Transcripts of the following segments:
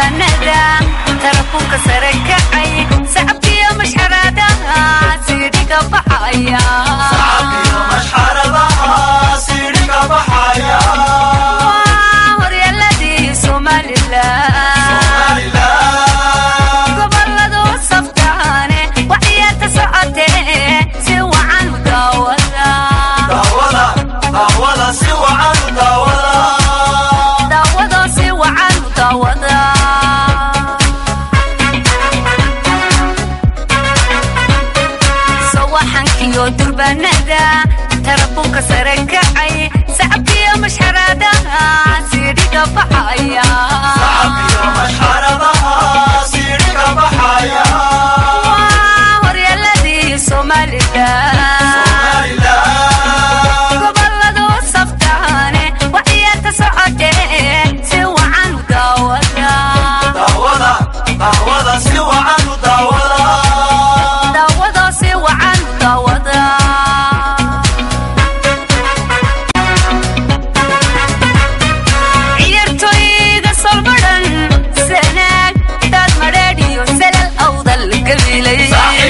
durbanada tarafunka sare kacay sacabkiyo mashxaradaha siidhiga baxaya horyaaladii somalilan goboladu saftaane waxyaata socotee si wacan u daawada daawado si wacan u daawada sawaxankiyo durbanada tarafunka sare kacay sacabkiyo mashxaradaha siidhiga baxaya horyaaladii somalilan goboladu saftaane waxyaata socotee si wacan u daawada daawado si wacan u daawada ciyaartooyga solmadhan sanaag daad madheedhiyo salal awdal gabilay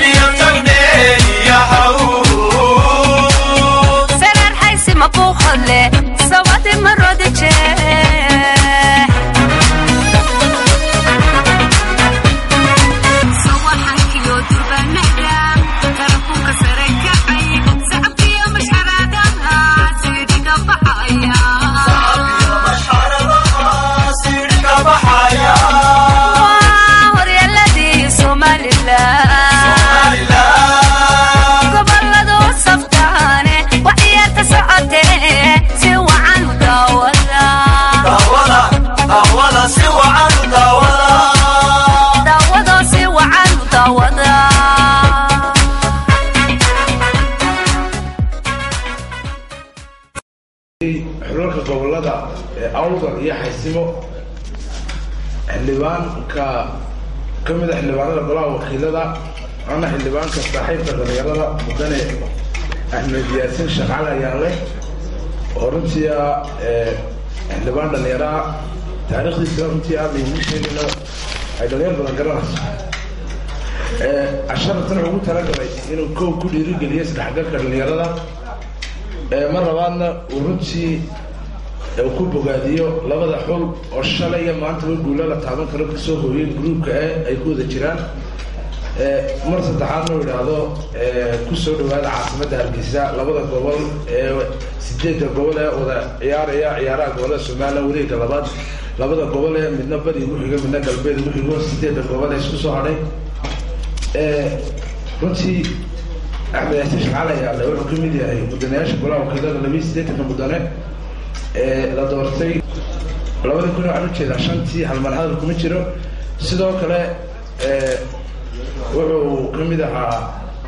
sarar xaysi mabuuqodle sawadi marodi jeex sawaxankiyo durbanada tarafunka sare kacay sacabkiyo mashxaraadaha siidhiga baxaya horyaaladii somalilan goboladu saftaane waxyaata socotee si wacan u daawada daawado si wacan u daawada xulalka gobolada ee awdal iyo xaysimo xildhibaanka ka mid a xildhibaanada golaha wakiilada ana xildhibaanka saaxiibka dhalinyarada mudane axmed yaasin shaqaale ayaan leh oo runtii ah xildhibaan dhalinyaraha taariikhdiisana runtii aad laygu sheegayno ay dhalinyar badan garanayso casharatan ugu talagalay inuu kow ku dhiirigeliyo isdhexgalka dhalinyarada mar labaadna uu runtii uu ku bogaadiyo labada xul oo shalay iyo maantaba guulo la taaban karo kasoo hooyay gruubka e ay ku wada jiraan mar saddexaadna uu idhaahdo kusoo dhawaada caasimadda hargeysa labada gobol ee sideedda gobol ee wada ciyaaraya ciyaaraha gobolada somalilan wareega labaad labada gobol ee midna bari ugu xigo midna galbeed ugu xigo sideedda gobol ee isku soo hadhay runtii axmed yaasin shaqaale ayaa le wuxuu kamid yahay mudanayaasha golaha wakiilada labiyi siddeetanka mudane ee la doortay labada kun waxaan ujeedaa shantii halmar hadal kuma jiro sidoo kale wuxuu kamid ahaa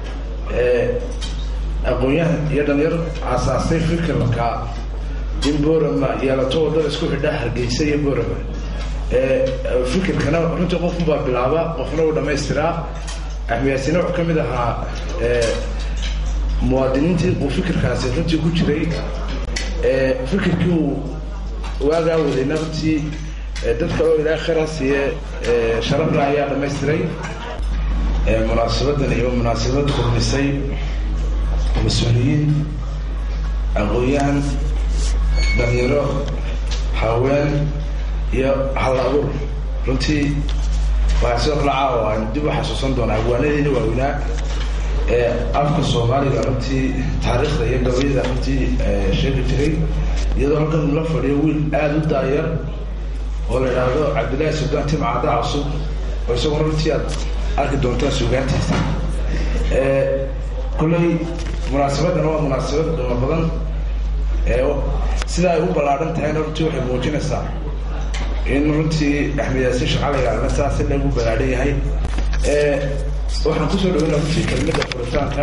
aqoon-yahan iyo dhalinyar aasaasay fikirka in borama yeelato wadada isku xidha hargeysa iyo borama fikirkana runtii qofkunbaa bilaaba qofna uu dhamaystiraa axmed yaasiin wuxuu ka mid ahaa muwaadiniintii uu fikirkaasi runtii ku jiray fikirkii uu waagaa wadayna runtii dad kale oo ilaahay khayra siiye sharafla ayaa dhamaystiray munaasabadan iyo munaasabad kulmisay mas-uuliyiin aqoon-yahan dhalinyaro haween iyo hal abuur runtii waxaa sidoo kale caawa aynu dib u xasuusan doonaa agwaanadeeni waaweynaa ee afka soomaaliga runtii taariikhda iyo gabayada runtii sheegi jiray iyadoo halkan la fadhiyo wiil aada u daayar oo la idhaahdo cabdillahi suldaan timcada cusub oo isagoo runtii aad arki doontaan suugaantiisa kolley munaasabadan waa munaasabad qiimo badan sida ay u ballaadhan tahayna runtii waxay muujinaysaa in runtii axmed yaasiin shaqalayaalna saas in lagu ballaadhan yahay waxaan kusoo dhaweyna runtii kelmada furitaanka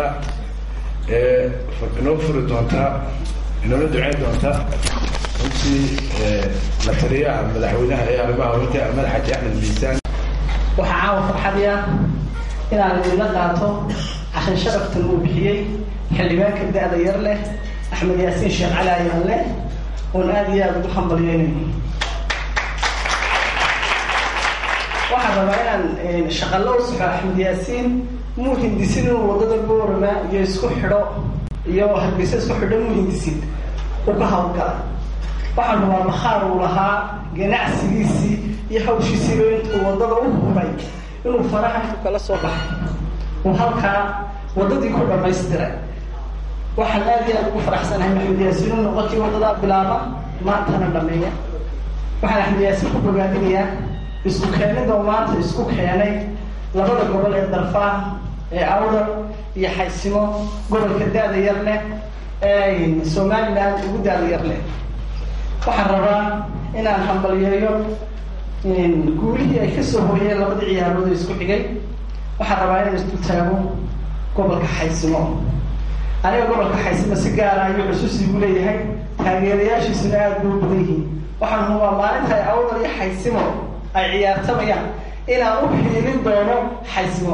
inoo furi doontaa inoola duceyn doontaa runtii la taliyaha madaxweynaha ee arrimaha haweenka madax xaji axmed miisaan waxaa caawa farxadii ah inaan idinla qaato cashan sharaftan uu bixiyey xildhibaanka da-da yar leh axmed yaasiin sheekh cali ayaan leh oon aada iyo aada ugu hambalyeynayno waxaan rabaa inaan shaqallo u saxo axmed yaasiin muu hindisin inuu waddada boorama iyo isku xidho iyo hargeysa isku xidho muu hindisin u ka hawlgala waxaan rabaa bakhaar uu lahaa ganacsigiisii iyo hawshiisiiba intuu waddada u huray inuu faraha ku kala soo baxay uu halkaa waddadii ku dhamaystiray waxaan aad iyo aad ugu faraxsanahay axmed yaasiin u noqotii waddadaa bilaaba maantana dhameeya waxaan axmed yaasiin ku bogaadinayaa isku keenida oo maanta isku keenay labada gobol ee darfaa ee awdal iyo xaysimo gobolka da-da yar leh ee somaliland ugu da-da yar leh waxaan rabaa inaan hambalyeeyo guulihii ay kasoo hooyeen labadii ciyaarood ee isku xigay waxaan rabaa inaan isku taago gobolka xaysimo aniga gobolka xaysimo si gaara ayuu xusuusiigu leeyahay taageerayaashiisuna aada buu badan yihiin waxaan hubaa maalinta ay awdal iyo xaysimo ay ciyaartamayaan inaan u xiilin doono xaysimo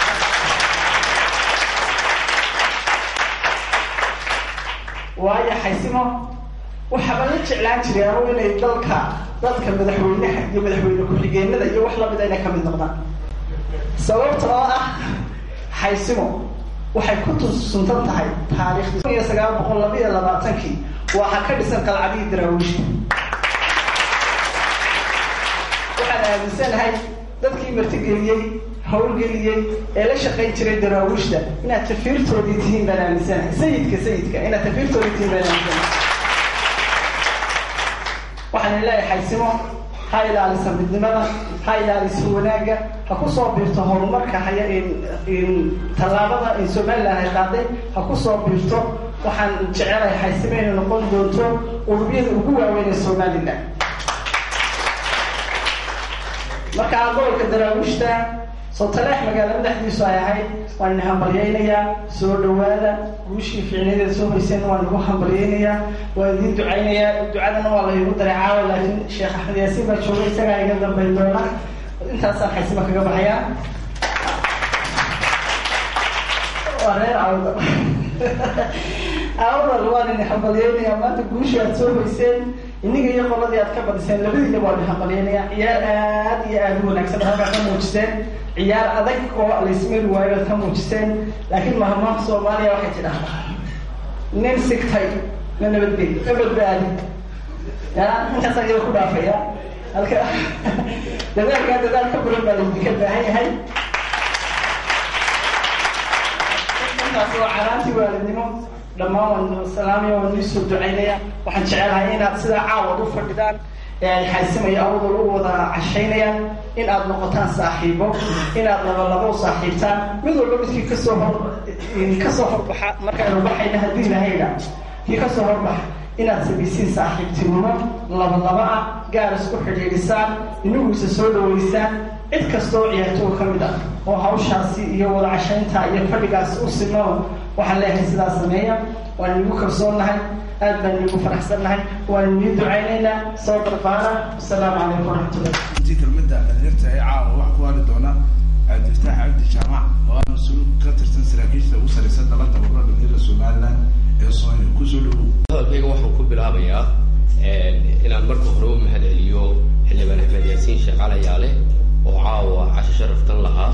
waayo xaysimo waxaaba la jeclaan jiray anugu inay dalka dadka madaxweynaha iyo madaxweyne ku-xigeenada iyo wax lamida inay kamid noqdaan sababta oo ah xaysimo waxay ku tusuntan tahay taariikhdii kun iyo sagaal boqol laba iyo labaatankii waxaa ka dhisan qalcadihii daraawiishta waxaan aaminsanahay dadkii martigeliyey hawlgeliyey ee la shaqayn jiray daraawiishta inaad tafiirtoodii tihiin baan aaminsanahay sayidka sayidka inaad tafiirtoodii tihiin baan aaminsanahay waxaan leeyahay xaysimo ha ilaalisa midnimada ha ilaalisa wanaagga ha kusoo biirto horumarka haya tallaabada in somaliland ay qaaday ha kusoo biirto waxaan jecelahay xaysimo inay noqon doonto urubyada ugu waaweyn ee somaliland markaa gobolka daraawiishta sotaleex magaalo madaxdiisu ay ahayd waan idin hambalyaynayaa soo dhawaada guushii fiicnadeed soo hoyseen waan igu hambalyaynayaa waan idiin ducaynayaa ducadana waa la igu daray caawa laakiin sheekh axmed yaasiin baa jooga isagaa iga dambayn doona intaasaan xaysima kaga baxayaa waa reer awdal awdal waan idin hambalyaynayaa maanta guushii aad soo hoyseen iniga iyo qoladii aad ka badiseen labadiina waa idin hambalyaynayaa ciyaar aad iyo aada u wanaagsan halkaa ka muujiseen ciyaar adag oo laysmari waayo aad ka muujiseen laakiin mahmaha soomaaliya waxay tidhahdaa nin sigtay na nabadgey na badbaadi ya intaasaan iyada ku dhaafaya halka dadaalkaa dadaal ka badan baa laydinka baahan yahay intaas waa canaantii waalidnimo dhammaan waan salaamaya waan nii soo ducaynaya waxaan jecelahay inaad sidaa caawad u fadhidaan ee ay xaysimaya awdal u wada cashaynayaan in aad noqotaan saaxiibo inaad labalabo u saaxiibtaan mid walba midkii kasoo hor kasoo horbaxa markaynu baxayna haddii lahayna kii kasoo horbaxa inaad samaysiin saaxiibtinimo labalaba ah gaar isku xidhiidhisaan inaguisa soo dhaweysaan cid kastoo ciyaartooga ka mid ah oo hawshaasi iyo wada cashaynta iyo fadhigaas u simo waxaan leeyahay sidaas sameeya waan igu kalsoonnahay aad baan igu faraxsannahay waan inii ducaynaynaa soo barbaara asalaamu calaykum waraxmatullah intii kelmadda dhalinyarta ee caawa wax ku waali doona cabdifataax cabdi jaamac oo ah mas-uul ka tirsan saraakiisha ugu sareysa dalada urura dhalinyarada somaliland ee soomaaliya kusoo dhawow hadalkayga waxaan ku bilaabayaa inaan marka hore u mahad celiyo xildhibaan axmed yaasiin sheekh calayaale oo caawa casho sharaftan lahaa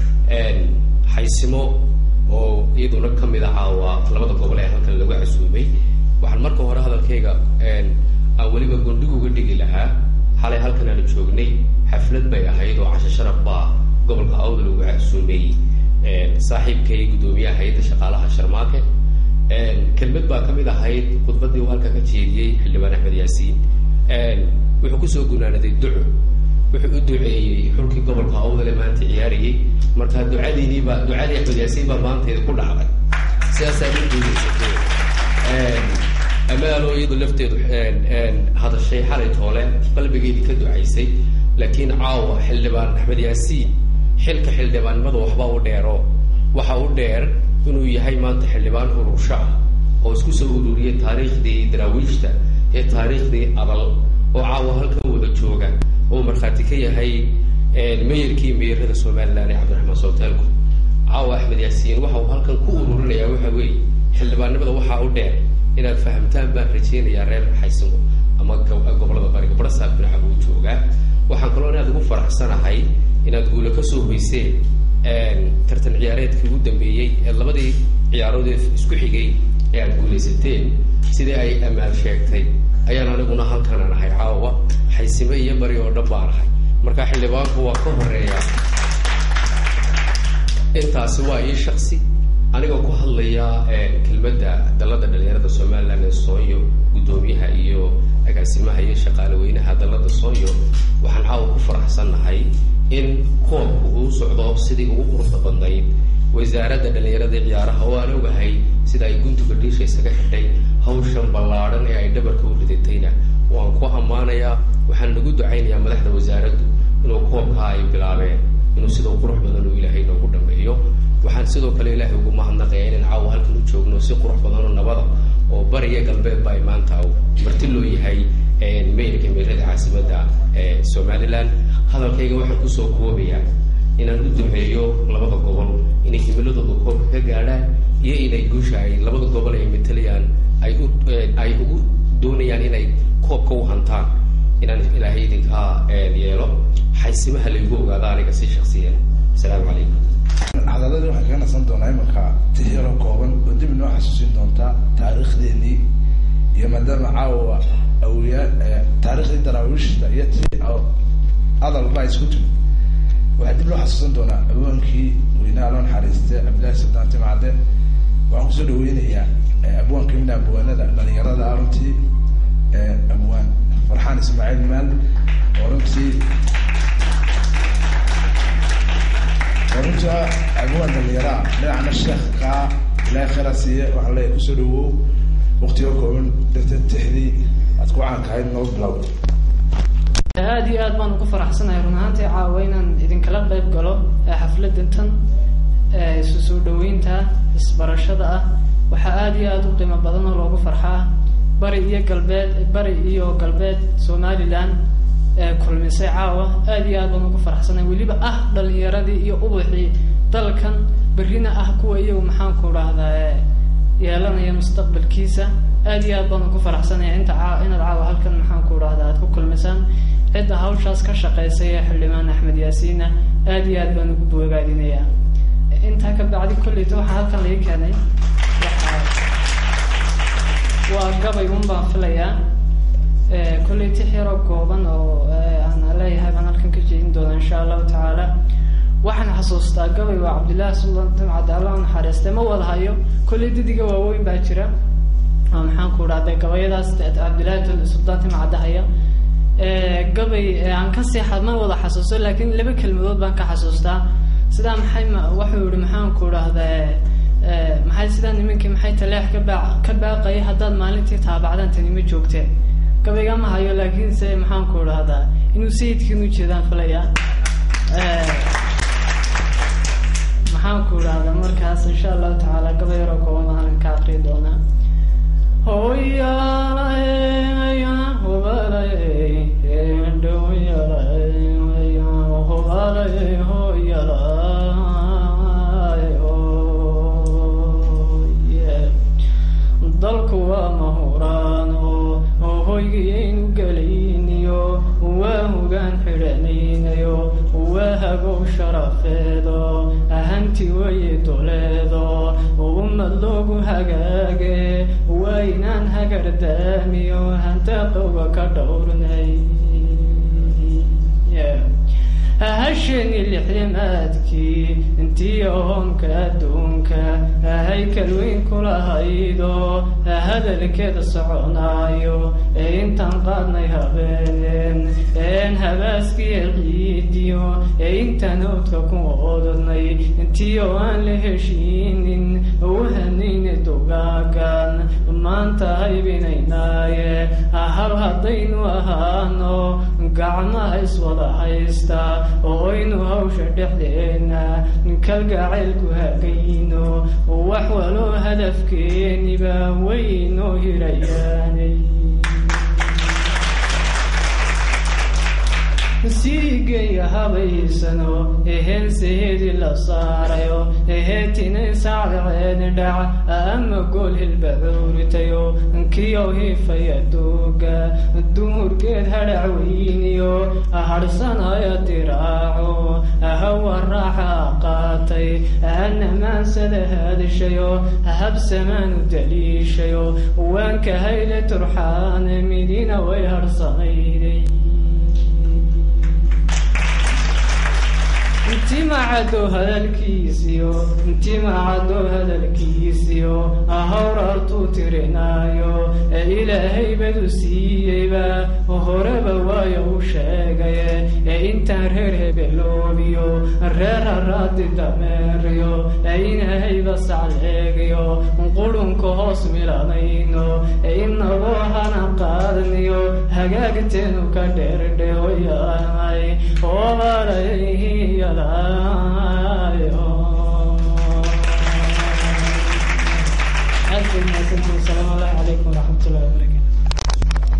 xaysimo oo iyaduna ka mid a caawa labada gobol ee halkan lagu casuumay waxaan marka hore hadalkayga aan weliba gondhig uga dhigi lahaa xalay halkan aanu joognay xaflad bay ahayd oo casho sharaf baa gobolka awdal ugu casuumay saaxiibkay guddoomiyaha hay-adda shaqaalaha sharmaake kelmad baa kamid ahayd khudbadii uu halka ka jeediyey xildhibaan axmed yaasiin wuxuu kusoo gunaanaday duco wuxuu u duceeyey xulkii gobolka awdale maanta ciyaarayay marka ducadiiniibaa ducadii axmed yaasiin baa maanteeda ku dhacday sidaasaa u guuleysatay amaalo iyadu lafteedu hadashay xalay toole qalbigeedii ka ducaysay laakiin caawa xildhibaan axmed yaasiin xilka xildhibaannimada waxba u dheero waxa u dheer inuu yahay maanta xildhibaan urursho ah oo isku soo ururiyay taariikhdii daraawiishta ee taariikhdii adal oo caawa halkan wada jooga oo markhaati ka yahay meyarkii meyrada somaliland ee cabdiraxmaan sowtaalku caawa axmed yaasiin waxa uu halkan ku ururinayaa waxa weeye xildhibaannimada waxaa u dheer inaad fahamtaan baan rajeynayaa reer xaysimo ama gobolada bariga barasaab dhinaca uu joogaa waxaan kaloo inaad ugu faraxsanahay inaad guula ka soo hoyseen tartan ciyaareedkii ugu dambeeyey ee labadii ciyaarood ee isku xigay ee aad guulaysateen sidii ay ammaan sheegtay ayaan aniguna halkanan ahay caawa xaysime iyo bari oo dhan baan ahay marka xildhibaanku waa ka horeeya intaasi waa ii shaksi anigoo ku hadlaya kelmadda dalada dhalinyarada somaliland ee soonyo guddoomiyaha iyo agaasimaha iyo shaqaale weynaha dalada soonyo waxaan caawa ku faraxsannahay in koobku uu socdo sidii ugu quruxda badnayd wasaaradda dhalinyarada ciyaaraha oo aan ogahay sida ay guntuga dhiisha isaga xidhay hawshan ballaadhan ee ay dhabarka u ridatayna waan ku ammaanayaa waxaan nagu ducaynayaa madaxda wasaaraddu inuu koobkaa ay bilaabeen inuu sida qurux badan uu ilaahay noogu dhameeyo waxaan sidoo kale ilaahay ugu mahadnaqayaa inaan caawa halkan u joogno si qurux badan oo nabada oo bariya galbeed ba ay maanta marti loo yahay meylka meerada caasimadda ee somaliland hadalkayga waxaan kusoo koobayaa inaan u duceeyo labada gobol inay himiladooda koobka ka gaadhaan iyo inay guusha ay labada gobol ay matalayaan ay u ay ugu doonayaan inay koobka u hantaan inaan ilaahay idinkaa yeelo xaysimaha laygu ogaado aniga si shaksiyan asalaamu calaykum cadaladii waxaan kaga nasan doonaa imanka tixyaro kooban oo dib inoo xasuusin doonta taariikhdeenii iyo maadaama caawa awiyaa taariikhdii daraawiishta iyo ti adalba isku timi waxaa dib loo xasuusan doonaa abwaankii weynaha loo naxariiste cabdillahi sultaan timacde waxaan kusoo dhaweynayaa abwaan kamid ah abwaanada dhalinyarada runtii abwaan farxaan ismaaciil maal oo runtii runta abwaan dhalinyaraa dhinacna sheekka ilaahay khayra siiye waxaan leeyahay kusoo dhawow waqtiga kooban darteed tixdii aad ku caankahayd noo bilow aada iyo aad baan ugu faraxsanahay run ahaantii caawa inaan idinkala qayb galo xafladda tan isu soo dhaweynta isbarashada ah waxaa aada iyo aada u qiimo badan oo loogu farxaa bari iyo galbeed bari iyo galbeed somaliland kulmisay caawa aada iyo aad baan ugu faraxsanahay weliba ah dhalinyaradii iyo ubaxii dalkan berrina ah kuwa iyagu maxaanku dhahdaa yeelanaya mustaqbalkiisa aada iyo aad baan ugu faraxsanaya inta caa inaad caawa halkan maxaanku dhahdaa aad ku kulmisaan cidda hawshaas ka shaqaysay ee xildhibaan axmed yaasiinna aada iyo aad baan ugu bogaadinayaa intaa ka bacdi kolleyta waxaa halkan laga keenay waa gabay un baan filayaa kolley tix yaroo kooban oo aan leeyahay baan halkan ka jeedin doona insha allahu tacaala waxaan xasuustaa gabay waa cabdillahi sultan timcad allah naxariistay ma wada hayo kolley didiga waaweyn baa jira oo maxaanku dhahda gabayadaas cabdillahi sultan timcadda haya gabay aan ka seexad ma wada xasuusto laakiin laba kelmadood baan ka xasuustaa sidaa maxay wuxuu yihi maxaanku dhahdaa maxay sidaa nimankii maxay taleex ka baa ka baaqayay haddaad maalintii taabacdaan tani ma joogteen gabayga ma hayo laakiinse maxaanku dhahdaa inuu sayidkiin ujeedaan filaya maxaanku dhahdaa markaas insha allahu tacaala gabay yaroo kooban baan halkan ka aqri doonaa hoyaalaya hobalay dhowyalay hobalay hoyalay oye dalku waa mahuraano hoygiyaynu gelayniyo waa hogaan xidhanaynayo waa hagow sharafeedo ahanti waye doleedo ummad loogu hagaage waa inaan hagardaamiyo hantaqoga ka dhowrnay hasheni lixdimaadkii intii ahoonka adduunka haykal weyn kulahaydo hadalkeeda soconaayo ee intaan qaadnay habeeneen een habaaskiya ciidiyo ee intaan oodka ku oodnay intii oo aan la heshiinin uhanayna dogaagan maanta haybinaynaaye hal haddaynu ahaano gacmaha iswada haysta oo aynu hawsha dhexdeena kalgacaylku hagayno wax waloo hadafkeeniba waynoo hirayaanay siigeya habaysano eheenseheedii la saarayo eheetinay saacdaceedi dhaca ama gool hilbacuuritayo kiyow hiifaya duuga duhurgeed hadhac weyniyo harsanaya diraaco hawa raaxa qaatay anamaansada hadishayo habsamaanu daliishayo waanka hayle turxaan midina way harsanayday intimacado hadalkiisiyo intimacado hadalkiisiyo hawrartuu tirinaayo ee ilaahay badu siiyeyba horeba waayo u sheegaye ee intaan reer hebeloobiyo reer haraadi dameeriyo ee inahayba sacleegayo qurunka hoos milanayno ee inagoo hana qaadniyo hagaagteenu ka dheerdhehoyaanay obalayhiyada السلام الله عليكم ورحمة الله وبركاته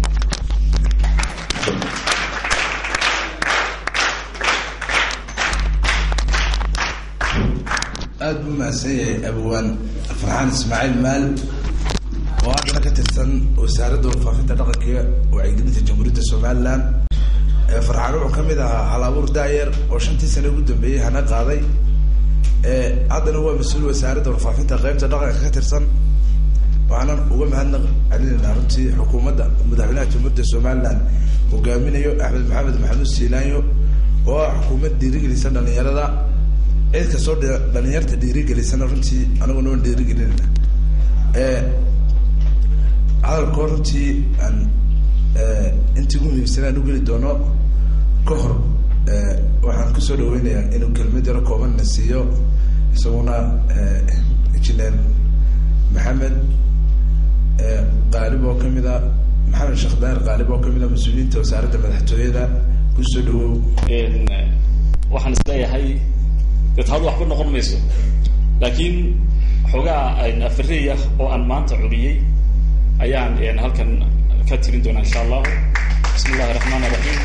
aada buu mahadsan yahay abwaan farxaan ismaaciil maal oo haddana ka tirsan wasaaradda warfaafinta dhaqanka wacyigelinta jamhuuriyadda somalilan farxaan wuxuu kamid ahaa hal-abuur daayer oo shantii sane ugu dambeeyey hana qaaday haddana waa mas-uul wasaaradda warfaafinta qeybta dhaqanka ka tirsan waxaanan uga mahadnaq celinaynaa runtii xukuumadda madaxweynaha jamhuuriyadda somalilan hogaaminayo axmed maxamed maxamuud siilaanyo oo ah xukuumad dhiirigelisa dhalinyarada cid kastoo dhalinyarta dhiirigelisana runtii anaguna waan dhiirigelinayna hadalkoo runtii aan intii ugu muhiimsan aan ugeli doono ka hor waxaan kusoo dhaweynayaa inuu kelmad yaro koobanna siiyo isaguna engineer maxamed qaalib oo kamid a maxamed sheekh daar qaalib oo kamid a mas-uuliyiinta wasaaradda madaxtooyada kusoo dhawow waxaan isleeyahay dee taadu waxba noqon mayso laakiin xoogaa afarey ah oo aan maanta curiyey ayaan halkan ka tirin doonaa insha allahu bismi illahi raxmaan raxiim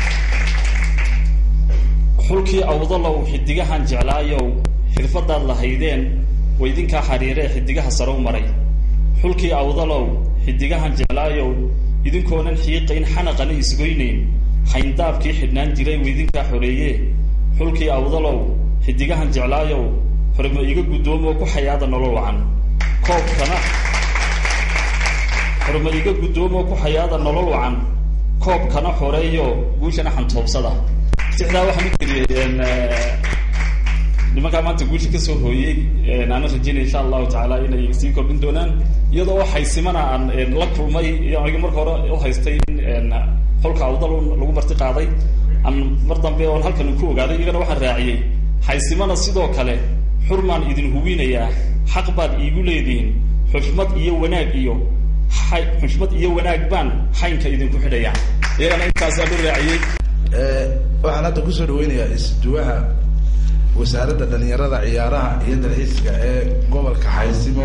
xulkii awdalow xidigahan jeclaayow xirfadaad lahaydeen waydinkaa xariiree xidigaha sarow maray xulkii awdalow xidigahan jeclaayow idinkoonan xiiqayn xanaqana isgoynayn xayndaabkii xidhnaan jiray waydinkaa xoreeye xulkii awdalow xidigahan jeclaayow xormo iga guddoomoo ku xayaada nolol wacan koobkana xormo iga guddoomoo ku xayaada nolol wacan koobkana xoreeyo guushana xantoobsada sixdaa waxaan u geliyey nimankaa maanta guusha kasoo hooyey aana rajeynaya insha allahu tacaala inay sii kordhin doonaan iyadoo xaysimana aan la kulmay aniga marka hore uhaystay in xolka awdal lagu marti qaaday aan mar dambe oon halkan ku ogaaday iyagana waxaan raaciyey xaysimana sidoo kale xurmaan idin hubinayaa xaq baad iigu leedihiin xushmad iyo wanaag iyo xushmad iyo wanaag baan xaynka idinku xidhaya iyagana intaasaan u raaciyey waxaan hadda kusoo dhaweynayaa isduwaha wasaaradda dhalinyarada ciyaaraha iyo dalxiiska ee gobolka xaysimo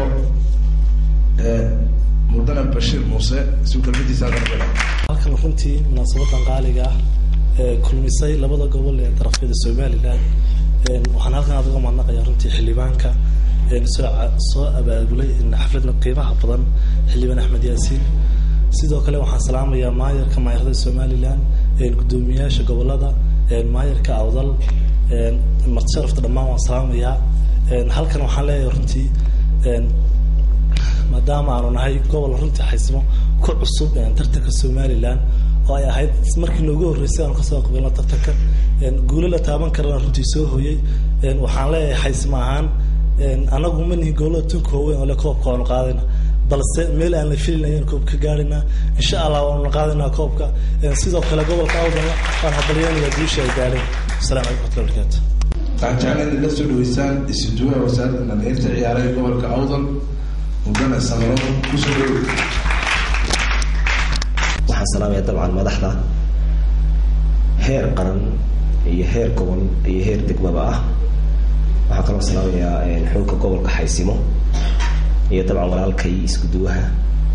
mudane bashiir muuse si uu kelmadiisa halkan halkan runtii munaasabadan qaaliga ah ee kulmisay labada gobol ee darafyada somalilan waxaan halkan aad uga mahadnaqayaa runtii xildhibaanka soo soo abaabulay xafladna qiimaha badan xildhibaan axmed yaasiin sidoo kale waxaan salaamayaa maayarka maayarada somalilan guddoomiyaasha gobolada maayarka awdal martisharafta dhammaan waan salaamayaa halkan waxaan leeyahay runtii maadaama aanu nahay gobol runtii xaysimo ku cusub tartanka somalilan oo ay ahayd markii noogu horreysay aanu kasoo qabilno tartanka guulo la taaban karana runtii soo hooyey waxaan leeyahay xaysimo ahaan anagu ma nihin gobolada tunka waaweyn oo le koobka waanu qaadayna balse meel aan la filin ayaan koob ka gaadhaynaa insha allah waanu qaadaynaa koobka sidoo kale gobolka awdalna waan habalyeynayaa guusha ay gaadheen asalamu calaykum waxmatullahi barakaatu waxaan jeclaan in la soo dhaweysaan isuduwaha wasaaradda dhalinyarta ciyaaraha ee gobolka awdal mudane samaro kusoo dhawow waxaan salaamaya dabcan madaxda heer qaran iyo heer gobol iyo heer degmaba ah waxaan kaloo salaamayaa xulka gobolka xaysimo iyo dabcan walaalkay isku duwaha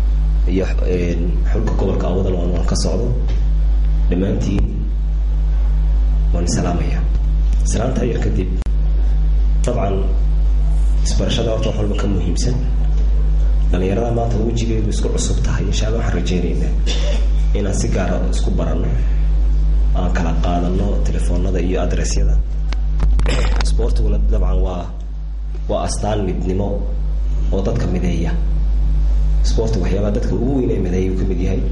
iyo xulka gobolka awdal oo aan ka socdo dhammaantiin waan salaamaya salaanta yar kadib dabcan isbarashada horta wax walba ka muhiimsan dhalinyarada maanta wejigeedu isku cusub tahay insha alla waxaan rajeynaynaa inaan si gaara isku baranno aan kala qaadano telefoonada iyo adressyada isboortiguna dabcan waa waa astaan midnimo oo dadka mideeya isboortiga waxyaabaha dadka ugu weyn ee mideeya uu ka mid yahay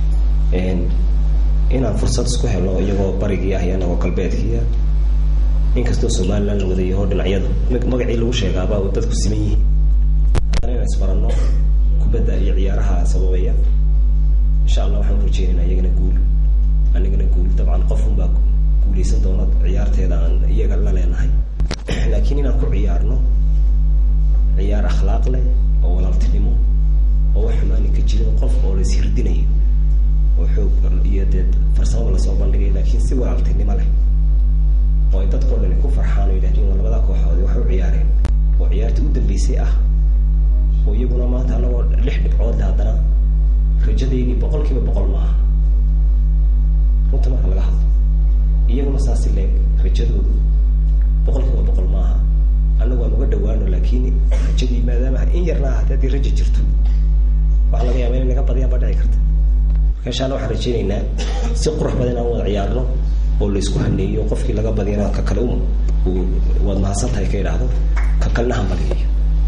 inaan fursad isku helno iyagoo barigii ah iyo anagoo galbeedkiia inkastoo somalilan la wadayaho dhinacyada magacii lagu sheegaaba dadku siman yihiin haddana inaan isbaranno kubadda iyo ciyaaraha sababaya insha allah waxaan u rajeynayna iyagana guul anigana guul dabcan qofun baa guuleysan doona ciyaarteeda aan iyaga la leenahay laakiin inaan ku ciyaarno ciyaar akhlaaq leh oo walaaltinimo oo wax xumaani ka jirin qof oo la ishirdinayo oo xoog iyo dee farsamaba lasoo bandhigay laakiin si walaaltinimo leh oo ay dadkao dhani ku farxaan oo yidhahdeen waa labada kooxoodi waxay u ciyaareen oo ciyaartii u dambeysay ah oo iyaguna maanta anagoo lix dhibcood leh haddana rajadeydii boqol kiiba boqol maaha runta marka laga hadlo iyaguna saasi leeg rajadoodu boqol kiiba boqol maaha annagu aan uga dhawaano laakiin rajadii maadaama in yarna ahaatee haddii raja jirto waxaa laga yaaba inay naga badiyaan baa dhici karta marka insha alla waxaan rajeynaynaa si qurux badan inaan wada ciyaarno oo laysku haneeyo qofkii laga badiyana ka kale um uu waad mahadsan tahay ka idhaahdo ka kalena hambaliyayo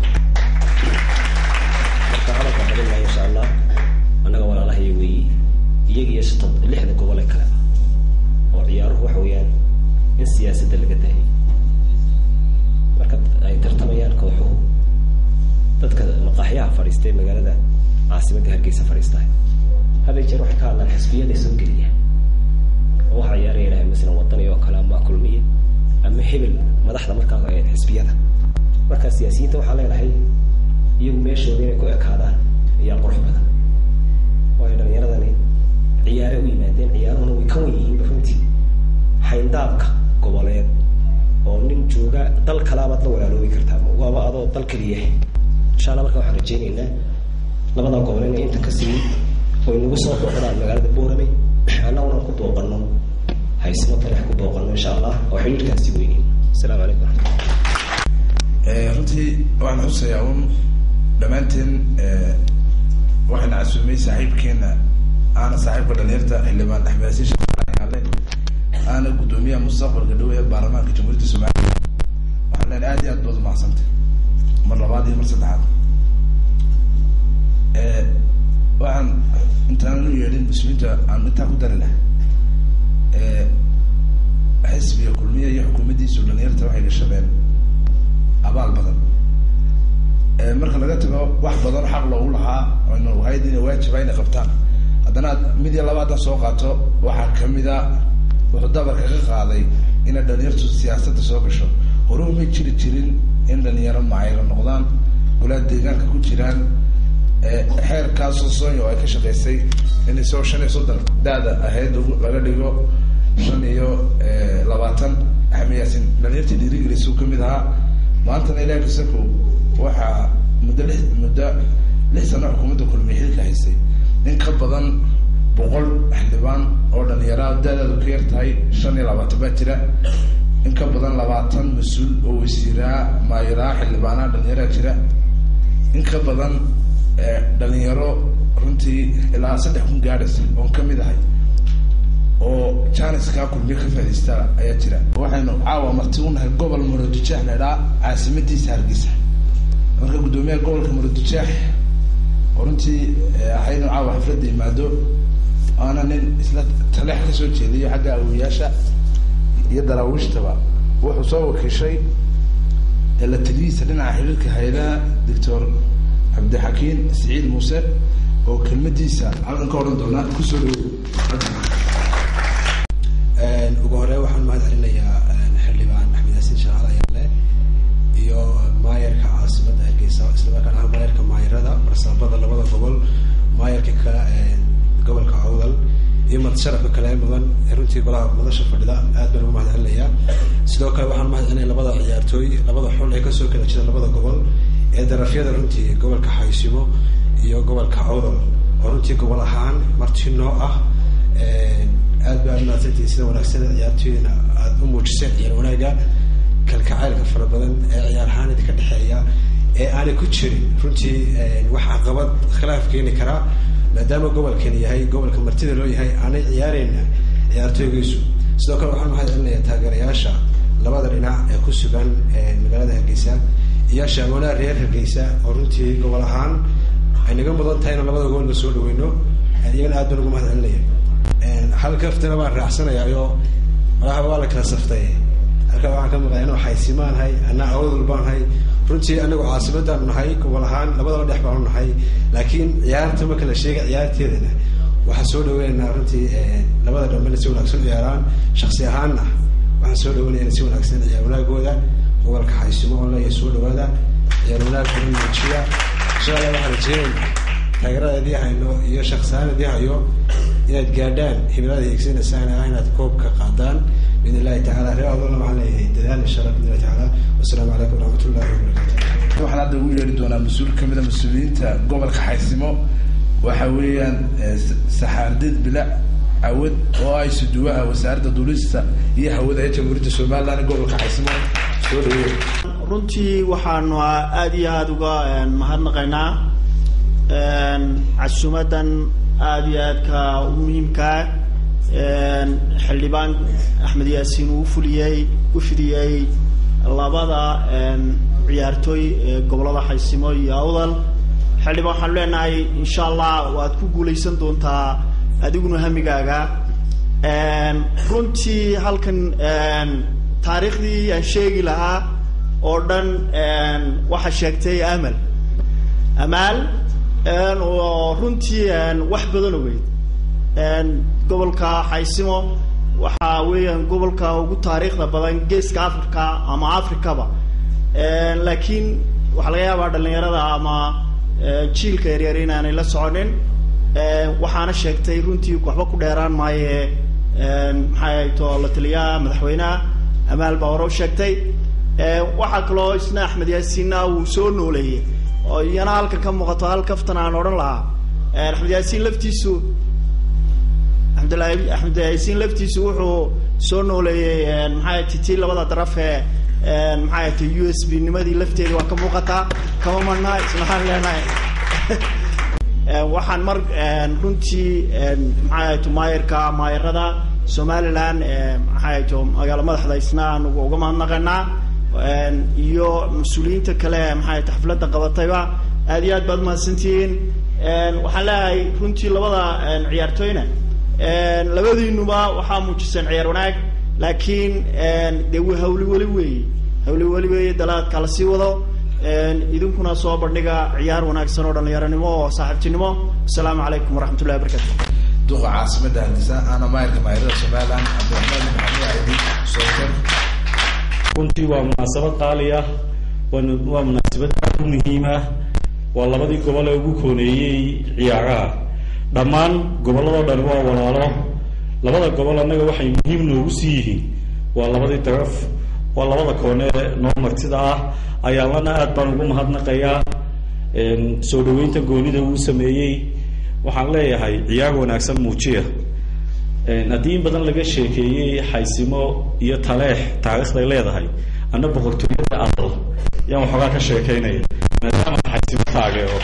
marka hadalka badin maayo insha allah annaga walaalahaya weeyi iyaga iyo shata lixda gobol ee kaleba oo ciyaaruhu waxa weeyaan in siyaasadda laga daayay marka ay tartamayaan kooxuhu dadka maqaaxyaha fadhiista ee magaalada caasimadda hargeysa fadhiistahay haday jeer waxay ka hadlaan xisbiyada soo geliya oo waxa ciyaaraya ilahay masalan wadani oo kale ama kulmiya ama hebel madaxda markaa ee xisbiyada marka siyaasiyiinta waxaa leenahay iyagu meeshooda inay ku ekaadaan ayaa qurux badan waayo dhalinyaradani ciyaare u yimaadeen ciyaaruhuna way ka wan yihiinba runtii xayndaabka goboleed oo nin jooga dal kalaabaad la walaaloobi kartaa waaba adoo dal keliya insha alla marka waxaan rajeynaynaa labada gobol inay inta ka sii oy nagu soo booqdaan magaalada boorame annaguna ku booqano haysimo talex ku booqano insha allah oo xidhiirkaasi weynin asalaamu calaykum runtii waxaan xusayaa un dhammaanteen waxayna casuumay saaxiibkeena aana saaxiibka dhalinyarta xildhibaan axmed ale aana guddoomiyaha mustaqbalka dhow ee baarlamaanka jamhuuriyadda somaliya waxaan leen aad iyo aad baad umahadsantay mar labaad iyo mar saddexaad waxaan intaanan u yeedhin muslimiinta aan intaa ku dari lahay xisbiga kulmiya iyo xukuumaddiisu dhalinyarta waxay gashadeen abaal badan marka laga tago wax badan xaq loogu lahaa aynu ahayd inay waajiba inay qabtaan haddana mid iyo labaadan soo qaato waxaa kamida wuxuu dabarka ka qaaday inay dhalinyartu siyaasadda soo gasho hore umay jiri jirin in dhalinyaro maayro noqdaan golaha deegaanka ku jiraan xeerkaasoo sonyo ay ka shaqaysay in isagoo shan iyo soddon da-da ahayd laga dhigo shan iyo labaatan axmed yaasin dhalinyartii dhiirigelisuu kamid ahaa maantana ilahi kasaku waxaa muddo li muddo lix sano xukuumadda kulmiye xilka haysay in ka badan boqol xildhibaan oo dhalinyaraha da-daadu ka yar tahay shan iyo labaatan baa jira in ka badan labaatan mas-uul oo wasiiraa maayiraa xildhibaanaha dhalinyaraha jira in ka badan dhalinyaro runtii ilaa saddex kun gaadhaysa oon kamid ahay oo janiskaa kulmiye ka faaidaysta ayaa jira waxaynu caawa marti unahay gobol muradujaax la idhaa caasimadiisa hargeysa marka guddoomiyaha gobolka muradujaax oo runtii ahaynu caawa xafladda yimaado aana nin isla taleex kasoo jeediyo xagga awoyaasha iyo daraawiishtaba wuxuu soo wakiishay la taliyihiisa dhinaca xiriirka hay-adaha doctor cabdixakiin siciid muuse oo kelmadiisa halkan ka odhan doona kusoo dhawo ugu horey waxaan mahad celinayaa xildhibaan axmed yaasiin shaqaal ayaale iyo maayarka caasimadda hargeysa islamarkaana ah maayarka maayarada barsaabada labada gobol maayarka kale gobolka awdal iyo madsharafka kale mudan runtii golaha madasha fadhida aad baan ugu mahad celinayaa sidoo kale waxaan mahad celinaya labada ciyaartooy labada xul ee kasoo kala jira labada gobol ee darafyada runtii gobolka xaysimo iyo gobolka awdal oo runtii gobol ahaan marti noo ah aad ba aad mahadsantihiin sida wanaagsan ciyaartooyina aada u muujiseen ciyaar wanaaga kalkacaylka fara badan ee ciyaar ahaan idinka dhexeeya ee aanay ku jirin runtii wax caqabad khilaaf keeni karaa maadaama gobolkani yahay gobolka martida loo yahay aanay ciyaareyna ciyaartooygaysu sidoo kale waxaan mahad celinaya taageerayaasha labada dhinac ee ku sugan magaalada hargeysa iyo shaamoonaa reer hargeysa oo runtii gobol ahaan ay naga mudan tahay inaan labada gobolna soo dhaweyno iyagana aad baan ugu mahad celinaya hal kaftana baan raacsanayaa oo malahaba waa la kala saftay halkaa waxaan ka maqlaya inuu xaysimaanahay anaa awadul baanahay runtii anagu caasimadaan nahay gobol ahaan labadaba dhex baanu nahay laakiin ciyaarta marka la sheega ciyaarteedana waxaan soo dhaweynaynaa runtii labada dhambena si wanaagsan u ciyaaraan shaksi ahaanna waxaan soo dhaweynaya si wanaagsan ciyaar wanaagooda gobolka xaysimo oo leeya soo dhawaada ciyaar wanaagooda muujiya insha allah waxaan rajeynayna taageerada idii hayno iyo shaksihaan idii hayo inaad gaadhaan himilada higsanaysaan ah inaad koobka qaadaan biidn illahi tacala reer adolna waxaan leeyahay dadaal insha allah biidn illahi tacala wasalaamu calaykum waraxmat ullahi wabarakatu waxaan hadda ugu yeeri doonaa mas-uul kamida mas-uuliyiinta gobolka xaysimo waxa weeyaan saxaardid bilac cawad oo ay suduwaha wasaaradda duulista iyo hawada ee jamhuuriyadda somaliland gobolka xaysimo soo dhaweeya runtii waxaanu aada iyo aada uga mahadnaqaynaa casuumadan aada iyo aadka u muhiimkaa xildhibaan axmed yaasiin uu fuliyey u fidiyey labada ciyaartooy ee gobolada xaysimo iyo awdal xildhibaan waxaanu leenahay insha allah waad ku guuleysan doontaa adiguna hamigaaga runtii halkan taariikhdii aan sheegi lahaa oo dhan waxaa sheegtay amal amaal oo runtii wax badan ogeyd gobolka xaysimo waxa weeyaan gobolka ugu taariikhda badan geeska africa ama africaba laakiin waxaa laga yaabaa dhalinyarada ama jiilka yaryar inaanay la soconin waxaana sheegtay runtii waxba ku dheeraan maaye maxay to la taliyaha madaxweyneha amaal baa hore u sheegtay waxaa kaloo isna axmed yaasiinna uu soo nooleeyey oo iyana halkan ka muuqato hal kaftan aan odhan lahaa axmed yaasiin laftiisu axmedlahi axmed yaasiin laftiisu wuxuu soo nooleeyey maxay ti tii labada daraf ee maxay ta u s b nimadii lafteedii waa ka muuqataa kama marnaa isna waxaan leenahay waxaan mar runtii maxay to maayarka maayarada somaliland maxay to magaalo madaxda isna aan uga mahadnaqaynaa iyo mas-uuliyiinta kale maxay ta xafladda qabatayba aad iyo aad baad mahadsantihiin waxaan leeyahay runtii labada ciyaartooyna labadiinuba waxaa muujiseen ciyaar wanaag laakiin dee w hawli weli weeye hawli weli weeye dalaadka la sii wado idinkuna soo bandhiga ciyaar wanaagsan oo dhalinyaronimo oo saaxiibtinimo asalaamu calaykum waraxmat ullahi wabarakatu duqa caasimada haldisa ana maayarka maayarada somaliland cabdiraxmaan maxamed caydi sookar runtii waa munaasabad qaali ah waa waa munaasabad aad u muhiim ah waa labadii gobol ee ugu kooneeyey ciyaaraha dhammaan gobolladoo dhani waa walaalo labada gobol annaga waxay muhiim noogu sii yihiin waa labadii daraf waa labada koone noo martida ah ayaalana aad baan ugu mahadnaqayaa soo dhaweynta goonida uu sameeyey waxaan leeyahay ciyaar wanaagsan muujiya haddii in badan laga sheekeeyey xaysimo iyo taleex taariikhday leedahay anna boqortooyada adal yaan waxoogaa ka sheekeynaya maadaama xaysimo taageero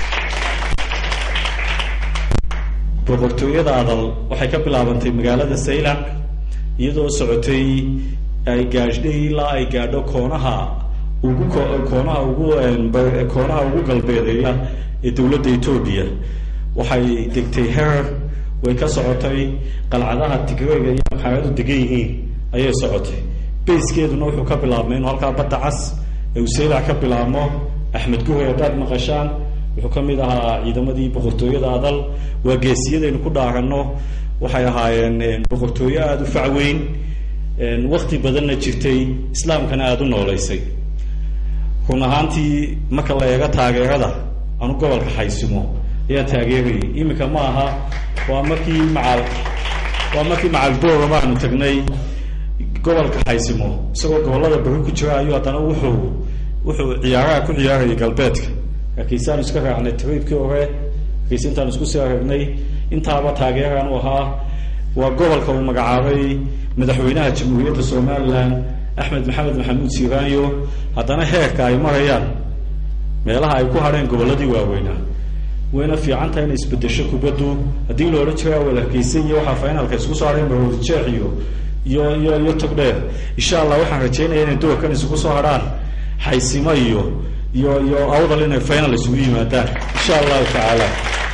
boqortooyada adal waxay ka bilaabantay magaalada saylac iyadoo socotay ay gaadhay ilaa ay gaadho koonaha ugu koonaha ugu koonaha ugu galbeedeeya ee dowladda etoobiya waxay degtay herer way ka socotay qalcadaha tigreega iyo maxaamadu degan yihiin ayay socotay bayskeeduna wuxuu ka bilaabmay inuu halkaa badda cas ee uu saylac ka bilaabmo axmed guhay haddaad maqashaan wuxuu ka mid ahaa ciidamadii boqortooyada adal waa geesiyadaynu ku dhaaranno waxay ahaayeen boqortooyo aada u facweyn wakti badanna jirtay islaamkana aada u nooleysay run ahaantii marka la eego taageerada anu gobolka xaysimo ayaa taageerayay iminka ma aha waa markii macal waa markii macalboora baanu tagnay gobolka xaysimo isagoo gobollada bari ku jira ayuu haddana wuxuu wuxuu ciyaaraha ku ciyaarayay galbeedka laakiinsaanu iska raacnay triibkii hore laakiinse intaanu isku sii aragnay intaaba taageeraan u ahaa waa gobolka uu magacaabay madaxweynaha jamhuuriyadda somalilan axmed maxamed maxamuud siiraanyo haddana heerka ay marayaan meelaha ay ku hadheen gobolladii waaweynaa wayna fiican tahay inay isbedesho kubaddu haddii la odhan jiray awal hargeysa iyo waxaa finalka isku soo hadheen barwadajeex iyo iyo iyo iyo togdheer insha allah waxaan rajeynaya inay doorkan isugu soo hadhaan xaysimo iyo iyo iyo awdal inay final isugu yimaadaan insha allahu tacaala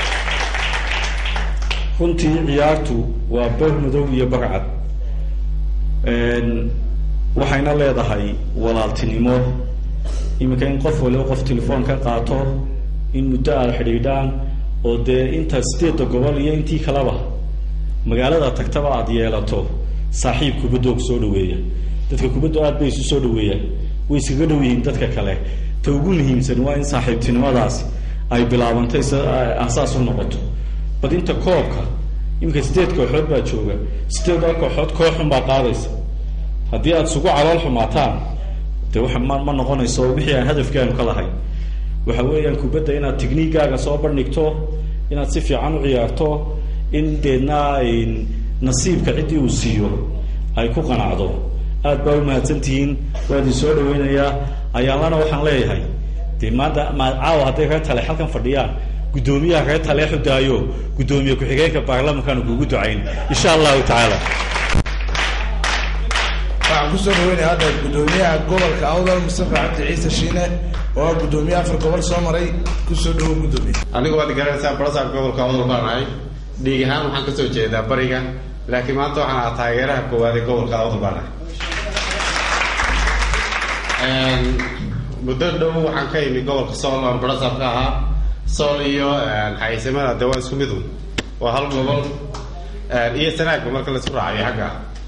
runtii ciyaartu waa bar madow iyo barcad waxayna leedahay walaaltinimo iminka in qof waliba qof telefoon ka qaato in muddo aada xidhiidhaan oo dee inta sideedda gobol iyo intii kaleba magaalada tagtaba aada yeelato saaxiib kubaddo kusoo dhaweeya dadka kubaddu aad bay isu soo dhaweeyaan way iskaga dhow yihiin dadka kale ta ugu muhiimsan waa in saaxiibtinimadaasi ay bilaabantay s asaas u noqoto bad inta koobka iminka sideed kooxood baa jooga sideeddaa kooxood kooxun baa qaadaysa haddii aada isugu calool xumaataan de waxa ma ma noqonayso wixii aan hadafkaanu ka lahayn waxa weeyaan kubadda inaad tigniigaaga soo bandhigto inaad si fiican u ciyaarto in deedna nasiibka ciddii uu siiyo ay ku qanacdo aad baa u mahadsantihiin waa idin soo dhaweynayaa ayaalana waxaan leeyahay dee maanta ma caawa hadday reer tale halkan fadhiyaan guddoomiyaha reer tale xudaayo guddoomiye ku-xigeenka baarlamankaanu kugu ducayn insha allahu tacaala waxaan kusoo dhaweynaya hadda guddoomiyaha gobolka awdal mustafa cabdi ciise shiine oo ah guddoomiye afar gobol soo maray kusoo dhawo guddoomiye anigu waad garanaysaa barasaab gobolka awdal baan ahay dhiig ahaan waxaan kasoo jeedaa bariga laakiin maanta waxaan ahaa taageeraha koowaad ee gobolka awdal baan ahay muddo dhow waxaan ka imi gobolka sool aan barasaab ka ahaa sool iyo xaysimada de waa isku midu waa hal gobol iyo sanaagba marka la isku raacayo xagga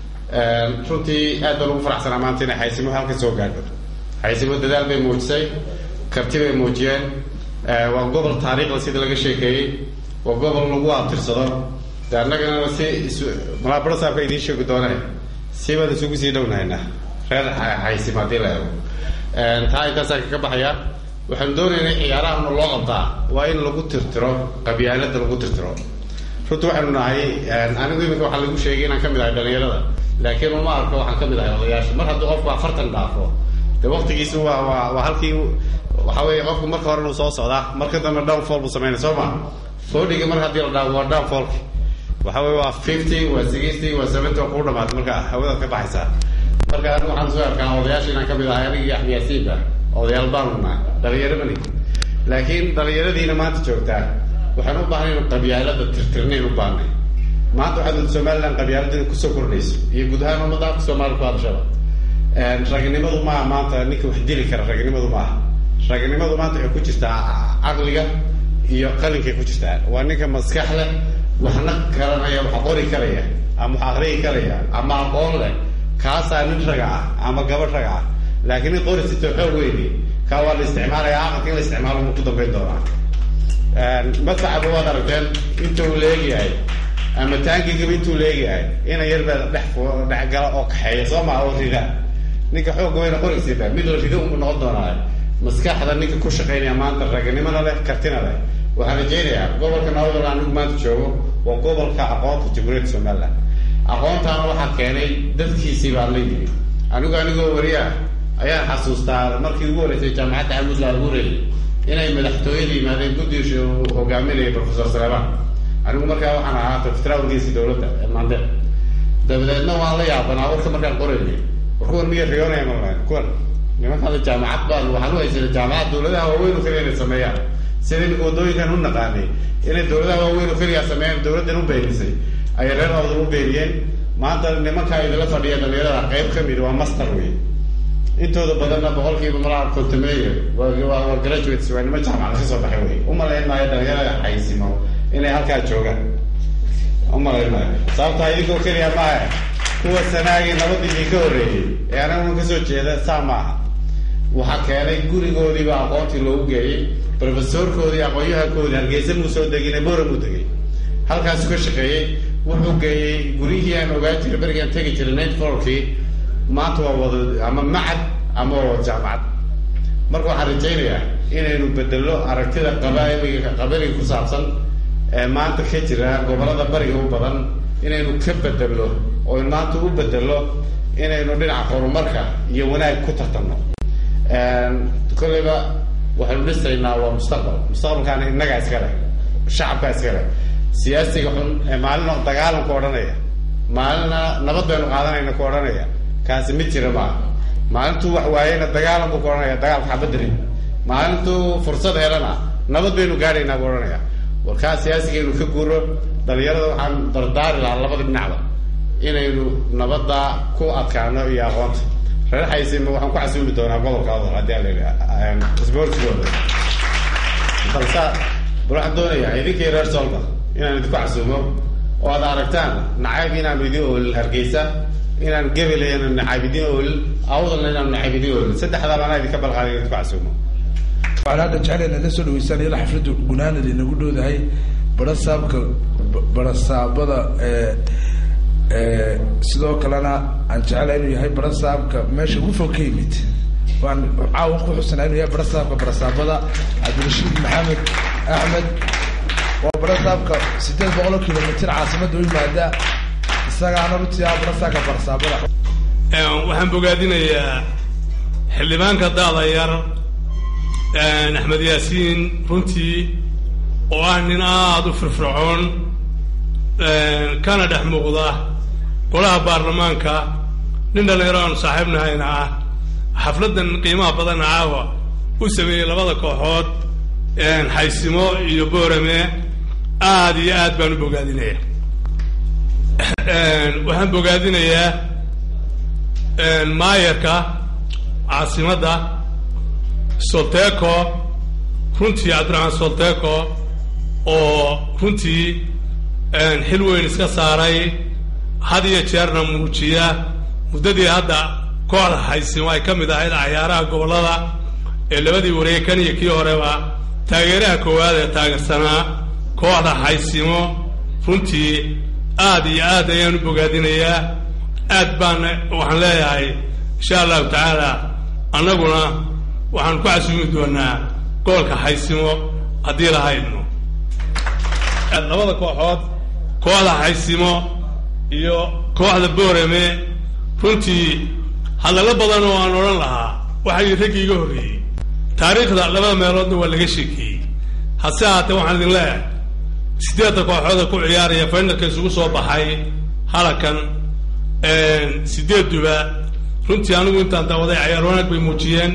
runtii aad baan ugu faraxsanaa maanta inay xaysimo halka soo gaadho xaysimo dadaal bay muujisay karti bay muujiyeen waa gobol taariikhda sida laga sheekeeyey waa gobol lagu abtirsado de annagana si is malaa barasaabka idiin sheegi doone si baan isugu sii dhownahaynaa reer xaysimo haddii la eego taa intaasaan kaga baxaya waxaanu doonaynaa ciyaarahana loo qabtaa waa in lagu tirtiro qabyaalada lagu tirtiro runtii waxaanu nahay anigu iminka waxaa lagu sheegay inaan ka mid ahay dhalinyarada laakiin uma arko waxaan ka mid ahay odayaasha mar haddii qofku afartan dhaafo de waktigiisu waa waa waa halkii waxa weeye qofku marka hore inuu soo socdaa marka dambe downfall buu sameynay soo ma foodhiga mar haddii la dhaafo waa downfallki waxa weye waa fifty waa sixty waa seventy waa kuu dhamaatay marka hawadaad ka baxaysaa marka anigu waxaan soo arkaa odayaasha inaan ka mid ahay aniga iyo axmed yaasiinba odayaal baanu nahay dhalinyaro mani laakiin dhalinyaradiina maanta joogtaa waxaan u baahnay inu qabyaalada tirtirnayn u baahnay maanta waxaad somaliland qabyaalada kusoo kordhayso iyo guud ahaan ummadda soomaaliya ku hadashaba ragnimadu maaha maanta ninka wax dili kara ragnimadu maaha ragnimadu maanta waxay ku jirtaa caqliga iyo qalinkay ku jirtaa waa ninka maskax leh waxna garanaya wax qori karaya ama wax aqriyi karaya ama aqoon leh kaasaa nin raga ah ama gabadh raga ah laakiin nin qori sito xoog weyni kaa waa la isticmaalaya aqalka in la isticmaalo mu ku dambayn doonaa madfacaba waad aragteen intuu leegyahay ama taangigaba intuu leegyahay ina yar baa dhex dhex gala oo kaxeeya soo maa oo rida ninka xoogga wayna qorigsiita mid la rido unbu noqon doonaa maskaxda ninka ku shaqaynaya maanta raganimona leh kartina leh waxaan rajaynayaa gobolka nawdal anigu maanta joogo waa gobolka aqoonta jamhuuriyadda somaliland aqoontaana waxaa keenay dadkiisii baa la yimi anigu anigoo wariyaa ayaan xasuustaa markii ugu horeysay jaamacadda xamuud la abuurayay inay madaxtooyada yimaadeen guddiisha uu hogaaminayay professor saleeman anigu markaa waxaan ahaa taftraawrgiisi dowladda ee maande dabadeedna waan la yaabanaa warka markaan qoraynay war kuwan miya riyoonaya malayn kuwan nimankaada jaamacad baan waxaan u haysanay jaamacad dowladaha waaweyn oo keliya inay sameeyaan sida iminka waddooyinkan u naqaanay inay dowladaha waaweyn oo keliya sameeyaan dowladdan u beenisay ayay reer awdal u beeniyeen maanta nimanka idinla fadhiya dhalinyarada qayb ka mid waa master wey intooda badanna boqolkiiba malaa kontameeya waa graduates waa nima jaamacad ka soo baxay wey umalayn maayo dhalinyarada xaysimo inay halkaa joogaan umalayn maayo sababtaa idinkoo keliya maaha kuwa sanaagii nabadii ka horreeyey ee anaguna kasoo jeeda saa maaha waxaa keenay gurigoodiiba aqoontii loogu geeyey professorkoodii aqoon-yahankoodii hargeysa muu soo degine bora muu degay halkaasu ka shaqeeyey wuxuu geeyey guryihii aan ogaan jiray berigaan tegi jiray night forkii maanta waa wada ama macad ama waa wada jaamacad marka waxaan rajaynayaa inaynu bedello aragtida qabailiga qabaliga ku saabsan ee maanta ka jira gobolada bariga u badan inaynu ka bedelno oo maanta u bedelno inaynu dhinaca horumarka iyo wanaag ku tartanno kolleyba waxaynu dhisaynaa waa mustaqbal mustaqbalkaana innagaa iska leh shacabkaa iska leh siyaasiga xun ee maalina dagaalanku odhanaya maalina nabad baynu qaadanayna ku odhanaya kaasi mid jira maaha maalintuu wax waayeyna dagaalan buu ku odhanaya dagaalka xabadari maalintuu fursad helana nabad baynu gaadhaynaa buu odhanaya warkaa siyaasigaynu ka guuro dhalinyarada waxaan dardaari lahaa labada dhinacba inaynu nabadda ku adkaano iyo aqoonta reer xaysima waxaan ku casuumi doonaa gobolka odol haddii aan la isboortigooda balse bal waxaan doonayaa idinkii reer soolka inaan idinku casuumo oo aad aragtaan nacayb inaanu idin oolin hargeysa inaan gebele inaanu nacayb idin oolin awdalna inaanu nacayb idin oolin saddexdaa anaa idinka balqaaday idinku casuumo waxaan hadda jeclayn la soo dhaweysaan ila xafladda gunaanada inagu dhowdahay barasaabka barasaabada sidoo kalena aan jeclay inuu yahay barasaabka meesha ugu fog ka yimid waan caawan ku xusanaa inuu yahay barasaabka barasaabada cabdirashiid maxamed axmed waa barasaabka sideed boqolo kilomitr caasimadda u yimaada isagaana runtii ah barasaabka barasaabada waxaan bogaadinayaa xildhibaanka daada yar axmed yaasiin runtii oo ah nin aada u firfircoon kana dhex muuqda golaha baarlamaanka nin dhalinyaro aanu saaxiibnahayna ah xafladdan qiimaha badanna caawa u sameeyey labada kooxood xaysimo iyo boorame aada iyo aad baan u bogaadinaya waxaan bogaadinayaa maayarka caasimadda solteco runtii cabdiraxmaan solteco oo runtii xil weyn iska saaray had iyo jeerna muujiya muddadii hadda kooxda xaysimo ay ka mid ahayd cayaaraha gobollada ee labadii wareeg kan iyo kii horeba taageeraha koowaad ee taageersanaa kooxda xaysimo runtii aad iyo aad ayaan u bogaadinayaa aad baan waxaan leeyahay insha allahu tacaala annaguna waxaan ku casuumi doonaa gobolka xaysimo haddii lahaydno labada kooxood kooxda xaysimo iyo kooxda boorame runtii hadallo badan oo aan odhan lahaa waxay raggii iga horreeyey taariikhda labada meeloodna waa laga sheekeeyey hase haatee waxaan idin leeyahay siddeedda kooxooda ku ciyaaraya faynalka isugu soo baxay halakan sideeduba runtii anigu intaan daawaday cayaar wanaag bay muujiyeen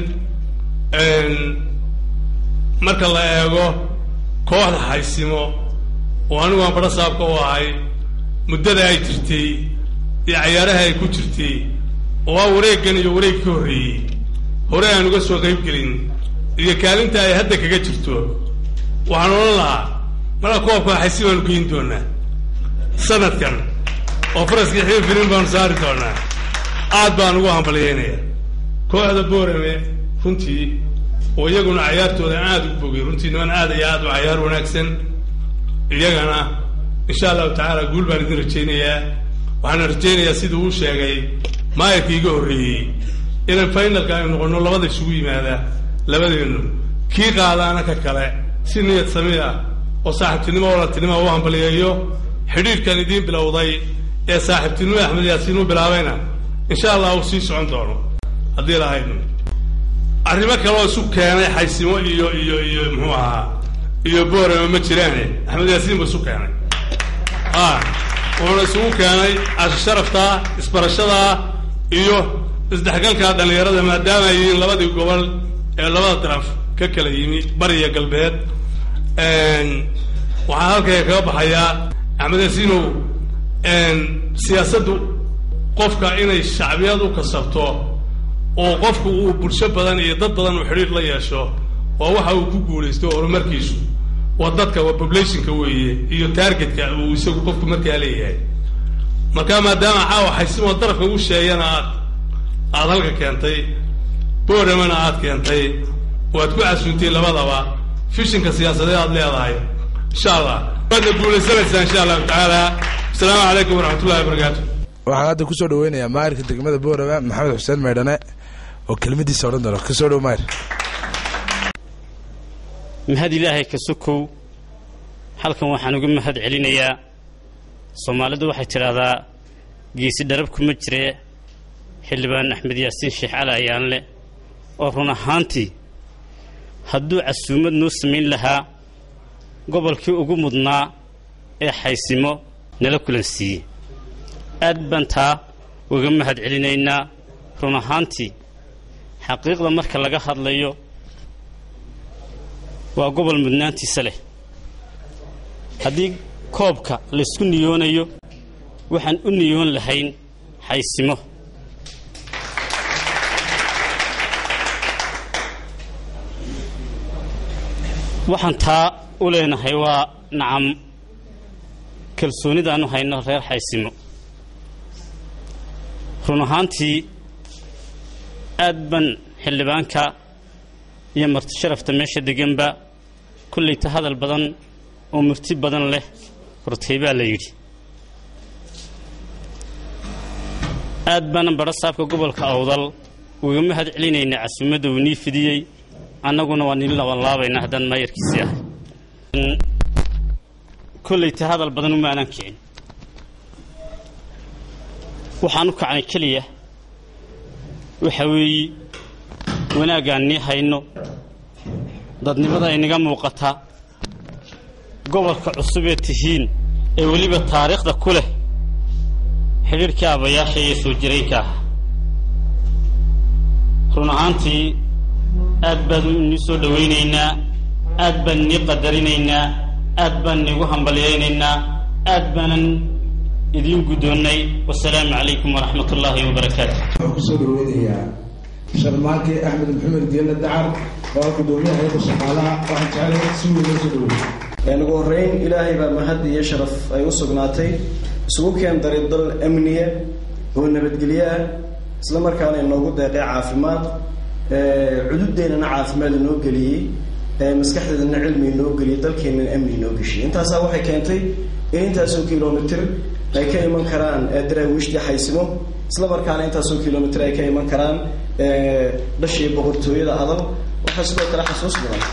marka la eego kooxda xaysimo oo anigu aan badho saabka u ahay muddada ay jirtay iyo cayaaraha ay ku jirtay oo ah wareeggan iyo wareegii ka horreeyey hore aan uga soo qayb gelin iyo kaalinta ay hadda kaga jirto waxaan odhan lahaa marka koobka xaysi baanu geyn doonaa sanadkan oo faraskii xiin filin baanu saari doonaa aad baan ugu hambalyeynaya kooxda boorame runtii oo iyaguna cayaartooda aada u bogay runtii niman aad iyo aad u cayaar wanaagsan iyagana insha allahu tacaala guul baan idin rajaynayaa waxaana rajaynayaa sidii uu sheegay maayarkii iga horreeyey inaan finalka aynu noqono labada isugu yimaada labadeennu kii qaadaana ka kale si niyad sami ah oo saaxiibtinimo walatinimo u hambaliyeeyo xidhiirkan idiin bilowday ee saaxiibtinimo axmed yaasiin u bilaabayna insha allah uu sii socon doono haddii lahayno arrimo kaleoo isu keenay xaysimo iyo iyo iyo muxuu ahaa iyo boorama ma jiraane axmed yaasiin ba isu keenay a wuxuuna isugu keenay casho sharaftaa isbarashadaa iyo isdhexgalka dhallinyarada maadaama ay yihiin labadii gobol ee labada daraf ka kala yimi bariya galbeed waxaan halkaya kaga baxayaa axmed yaasiinow siyaasaddu qofka inay shacbiyad u kasabto oo qofku uu bulsho badan iyo dad badan uu xidhiir la yeesho waa waxa uu ku guulaysto horumarkiisu waa dadka waa populationka weeye iyo targetka uu isagu qofku markaa leeyahay marka maadaama caawa xaysimoo darafka ugu sheegana aad aada halka keentay boramana aad keentay waad ku casuuntay labadaba fishinka siyaasadeed aad leedahay insha allah waadna guulaysanaysaa insha allahu tacaala asalaamu calaykum waraxmat ullahi wabarakaatu waxaan hadda kusoo dhaweynayaa maayirka degmada boorama maxamed xuseen maydhane oo kelmadiisa odhan doona kasoo dhow maayir mahad ilaahay ka sokow halkan waxaan uga mahad celinayaa soomaalidu waxay tidhaahdaa geesi dharab kuma jiree xildhibaan axmed yaasiin sheekh cali ayaanle oo run ahaantii hadduu casuumad noo samayn lahaa gobolkii ugu mudnaa ee xaysimo nala kulansiiyey aad baan taa uga mahad celinaynaa run ahaantii xaqiiqda marka laga hadlayo waa gobol mudnaantiisa leh haddii koobka laysku niyoonayo waxaan u niyoon lahayn xaysimo waxaan taa u leenahay waa nacam kalsoonidaanu hayno reer xaysimo run ahaantii aad ban xildhibaanka iyo marti sharafta meesha deganba kollayta hadal badan oo murti badan leh hortay baa la yidhi aad baanan badho saabka gobolka awdal uga mahad celinaynaa casuumadda uu nii fidiyey annaguna waa nin labanlaabaynaa haddaan maayarkiisii ahay kollayta hadal badan uma aanan kicin waxaan u kacnay keliya waxa weeye wanaaggaan nii hayno dadnimada inaga muuqata gobolka cusubee tihiin ee weliba taariikhda ku leh xidhiidhkii aabbayaasha iyo soo jiraynka ah run ahaantii aad baan nii soo dhowaynaynaa aad baan nii qadarinaynaa aad baan niigu hambalyaynaynaa aad baanan idiin guddoonnay wasalaamu calaykum waraxmat ullaahi wabarakaatu waxaan kusoo dhaweynayaa sharmaake axmed maxamed diyalle dacar oo ah gudoomiyaha hayadda shaqaalaha waxaan jeclahay si weyn loo soo dhaweeyey ugu horreyn ilaahay baa mahad iyo sharaf ay u sugnaatay isugu keen daray dal amniya oo nabadgelyo ah isla markaana inoogu deeqay caafimaad cududeennana caafimaad inoo geliyey maskaxdeedana cilmi inoo geliyey dalkeennana amni inoo geshiyey intaasaa waxay keentay in intaasoo kilomitr ay ka iman karaan daraawiishtii xaysimo isla markaana intaasoo kilomitr ay ka iman karaan dhashii boqortooyada adal waxaa sidoo kale xasuus mudan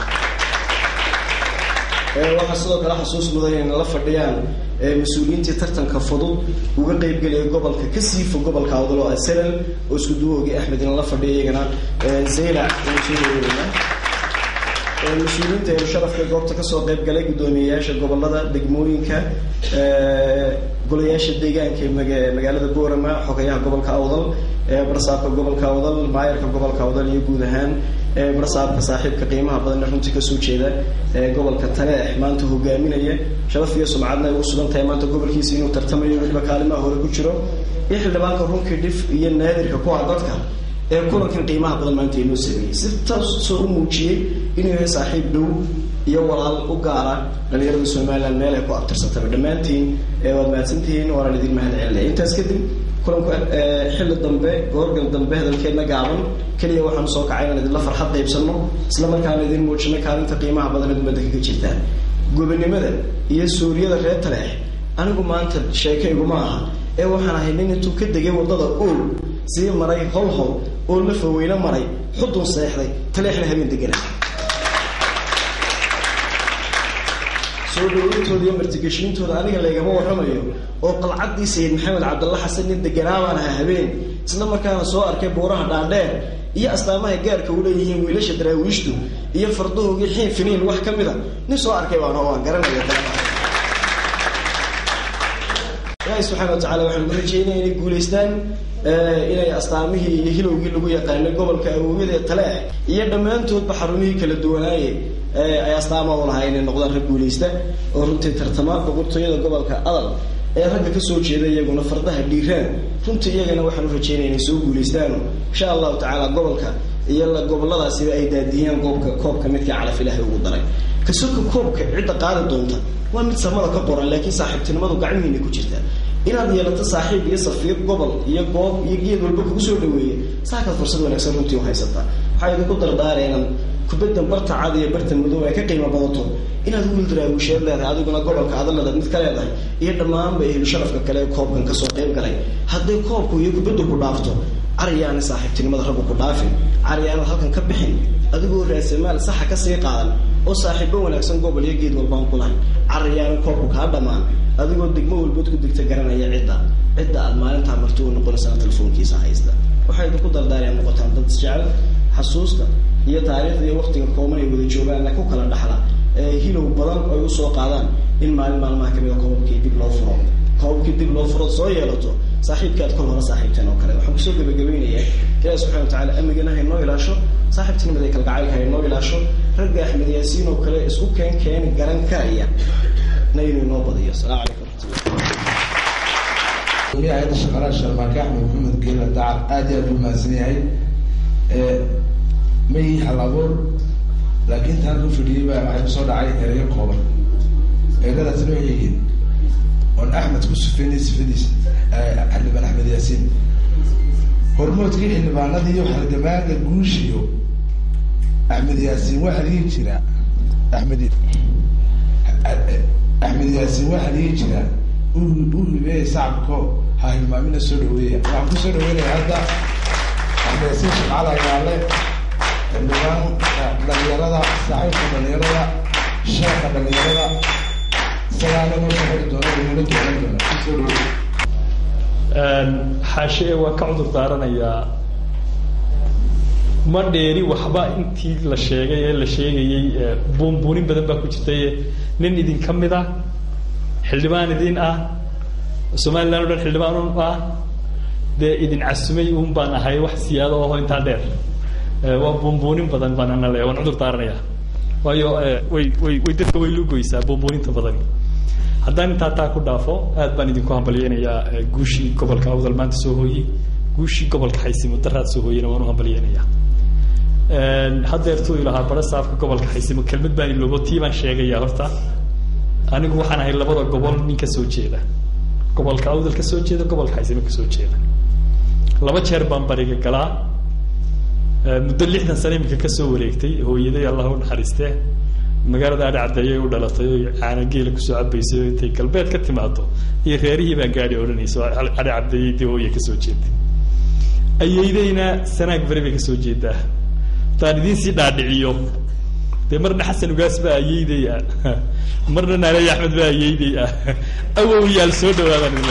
waxaa sidoo kale xasuus mudan inay la fadhiyaan mas-uuliyiintii tartanka fudud uga qeybgelaya gobolka kasii fog gobolka awdal oo asalal oo isku duwoogii axmed in la fadhiya iyagana zaylac waan soo dhaweynaa mas-uuliyiinta eelu sharafka goobta kasoo qeyb galay guddoomiyeyaasha gobolada degmooyinka golayaasha deegaanka ee magaalada boorama xogayaha gobolka awdal barsaabka gobolka awdal maayarka gobolka awdal iyo guud ahaan barsaabka saaxiibka qiimaha badanna runtii kasoo jeeda gobolka taleex maanta hogaaminaya sharaf iyo sumcadna ay u sugan tahay maanta gobolkiisa inuu tartamayo weliba kaalimaha hore ku jiro iyo xildhibaanka runkii dhif iyo naadirka ku ah dadka ee kulankan qiimaha badan maanta inoo sameeyey si taasoo u muujiyey inuu yahay saaxiib dhow iyo walaal u gaara dhalinyarada somalilan meel ay ku abtirsataba dhammaantiin waad mahadsantihiin waanaan idin mahad celinaya intaas kadib kulanku xilli dambe goorgal dambe hadalkeedna gaaban keliya waxaanu soo kacay inaan idinla farxad qaybsanno isla markaana idin muujino kaalinta qiimaha badan ee ummadda kaga jirtaa gobonimada iyo suuriyada reer taleex anigu maanta sheekayguma aha ee waxaan ahay nin intuu ka degay waddada ool sii maray hol hol oo la faweyne maray xudun seexday taleexna habeen degana soo dhaweyntooda iyo martigeshiintooda aniga laygama warramayo oo qalcaddii sayid maxamed cabdalla xasan nin deganaa baan ahaa habeen isla markaana soo arkay buuraha dhaadheer iyo astaamaha gaarka u leeyihiin wiilasha daraawiishtu iyo fardahoogii xiin finiin wax ka mid a nin soo arkay baan oo waan garanaya ilaahi subxaana wa tacala waxaan ugu rajeynaya inay guulaystaan inay astaamihii iyo hilowgii lagu yaqaanay gobolka awowyada ee taleex iyo dhammaantoodba xarumihii kala duwanaaye ay astaama u lahaa inay noqdaan rag guulaysta oo runtii tartama boqortooyada gobolka adal ee ragga kasoo jeeda iyaguna fardaha dhiiraan runtii iyagana waxaan u rajeynaya inay soo guulaystaano insha allahu tacaala gobolka iyo goboladaasiba ay daadiyaan goobka koobka midkii calaf ilaahay ugu daray kasoka koobka cidda qaadi doonta waa mid samada ka qoran laakiin saaxiibtinimadu gacmihiina ku jirta inaad yeelato saaxiib iyo safiir gobol iyo goob iyo geed walba kugu soo dhaweeya saakaad fursad wanaagsan runtii u haysataa waxaa idinku dardaara inaan kubaddan barta cad iyo barta madow ay ka qiimo badato inaad wiil daraawisheed leedahay adiguna gobolka adalada mid ka leedahay iyo dhammaanba ehlu sharafka kale ee koobkan kasoo qayb galay hadday koobku iyo kubaddu ku dhaafto cariyaana saaxiibtinimada raggu ku dhaafin cariyaanad halkan ka bixin adigoo raasamaal saxa kasii qaadan oo saaxiibo wanaagsan gobol iyo geed walbaan ku lahay carayaan koobku kaa dhammaan adigoo degmo walbood ku degta garanaya cidda cidda aad maalintaa marti u noqonaysana telefoonkiisa haysta waxay idinku dardaareen noqotaan dad isjecel xasuusta iyo taariikhda iyo waqtiga kooban ay wada joogaanna ku kala dhaxla ee hilow badan ay usoo qaadaan in maalin maalmaha kamid a koobabkii dib loo furo koobabkii dib loo furo soo yeelato saaxiibkaad kol hore saaxiibteen oo kale waxaan kusoo gabagabeynayaa ilaahi subxana watacaala amigana ha inoo ilaasho saaxiibtinimada iyo kalgacaylka ha inoo ilaasho ragga axmed yaasiin oo kale isku keen keeni garan karaya na inuu inoo badiyo asalaamu calaykum waraxmatullah hay-adda shaqaalaha sharmaake axmed maxamed geela dacar aad iyo aad u mahadsan yahay ma yihi hal abuur laakiin intaan ku fadhiyey baa waxay kusoo dhacay erayo kooban eradaasna waxay yihiin oon axmed ku sufeynay sifadiisa xildhibaan axmed yaasiin hormoodkii xildhibaanadii iyo halgamaaga guushiyo axmed yaasiin waxaa dhihi jira axmed axmed yaasiin waxaa dhihi jira u u hibeeya sacabko ha hilmaamina soo dhaweeya waxaan kusoo dhaweynaya hadda axmed yaasiin shaqaala yaale xildhibaan dhalinyarada saaxiibka dhalinyarada sheekha dhalinyarada isagaana noo soo xiri doona inala doonan doona kusoo dhaweeya xaashee waan ka cudur daaranayaa ma dheeri waxba intii la sheegay ee la sheegayey buunbuunin badan baa ku jirtay nin idinka mid ah xildhibaan idin ah somaliland o dhan xildhibaan un ah dee idin casumay un baan ahay wax siyaado aho intaa dheer waa buunbuunin badan baan ana le waan cudur daaranayaa waayo way way way dadka way lugoysaa buunbuuninta badani haddaan intaa taa ku dhaafo aad baan idinku hambalyeynayaa guushii gobolka awdal maanta soo hooyey guushii gobolka xaysimo daraad soo hooyena waan u hambalyeynayaa haddeertuu ilahaa bara saafka gobolka xaysimo kelmad baan iloobo tii baan sheegayaa horta anigu waxaan ahay labada gobol nin ka soo jeeda gobolka awdal ka soo jeeda gobolka xaysimo ka soo jeeda laba jeer baan bariga galaa muddo lixdan sano iminka kasoo wareegtay hooyaday allah u naxariistee magaalada adhi caddeeyay u dhalatay oo caana geela kusoo cabaysay oo intay galbeed ka timaado iyo reerihii baan gaadhi odhanaysa adhi caddeeyay dee hooya kasoo jeeday ayeydayna sanaag beri bay kasoo jeedaa haddaan idiin sii dhaadhiciyo dee marna xasan ugaas baa ayeyday ah marna naaleey axmed baa ayeyday ah awow yaal soo dhawaadaan ile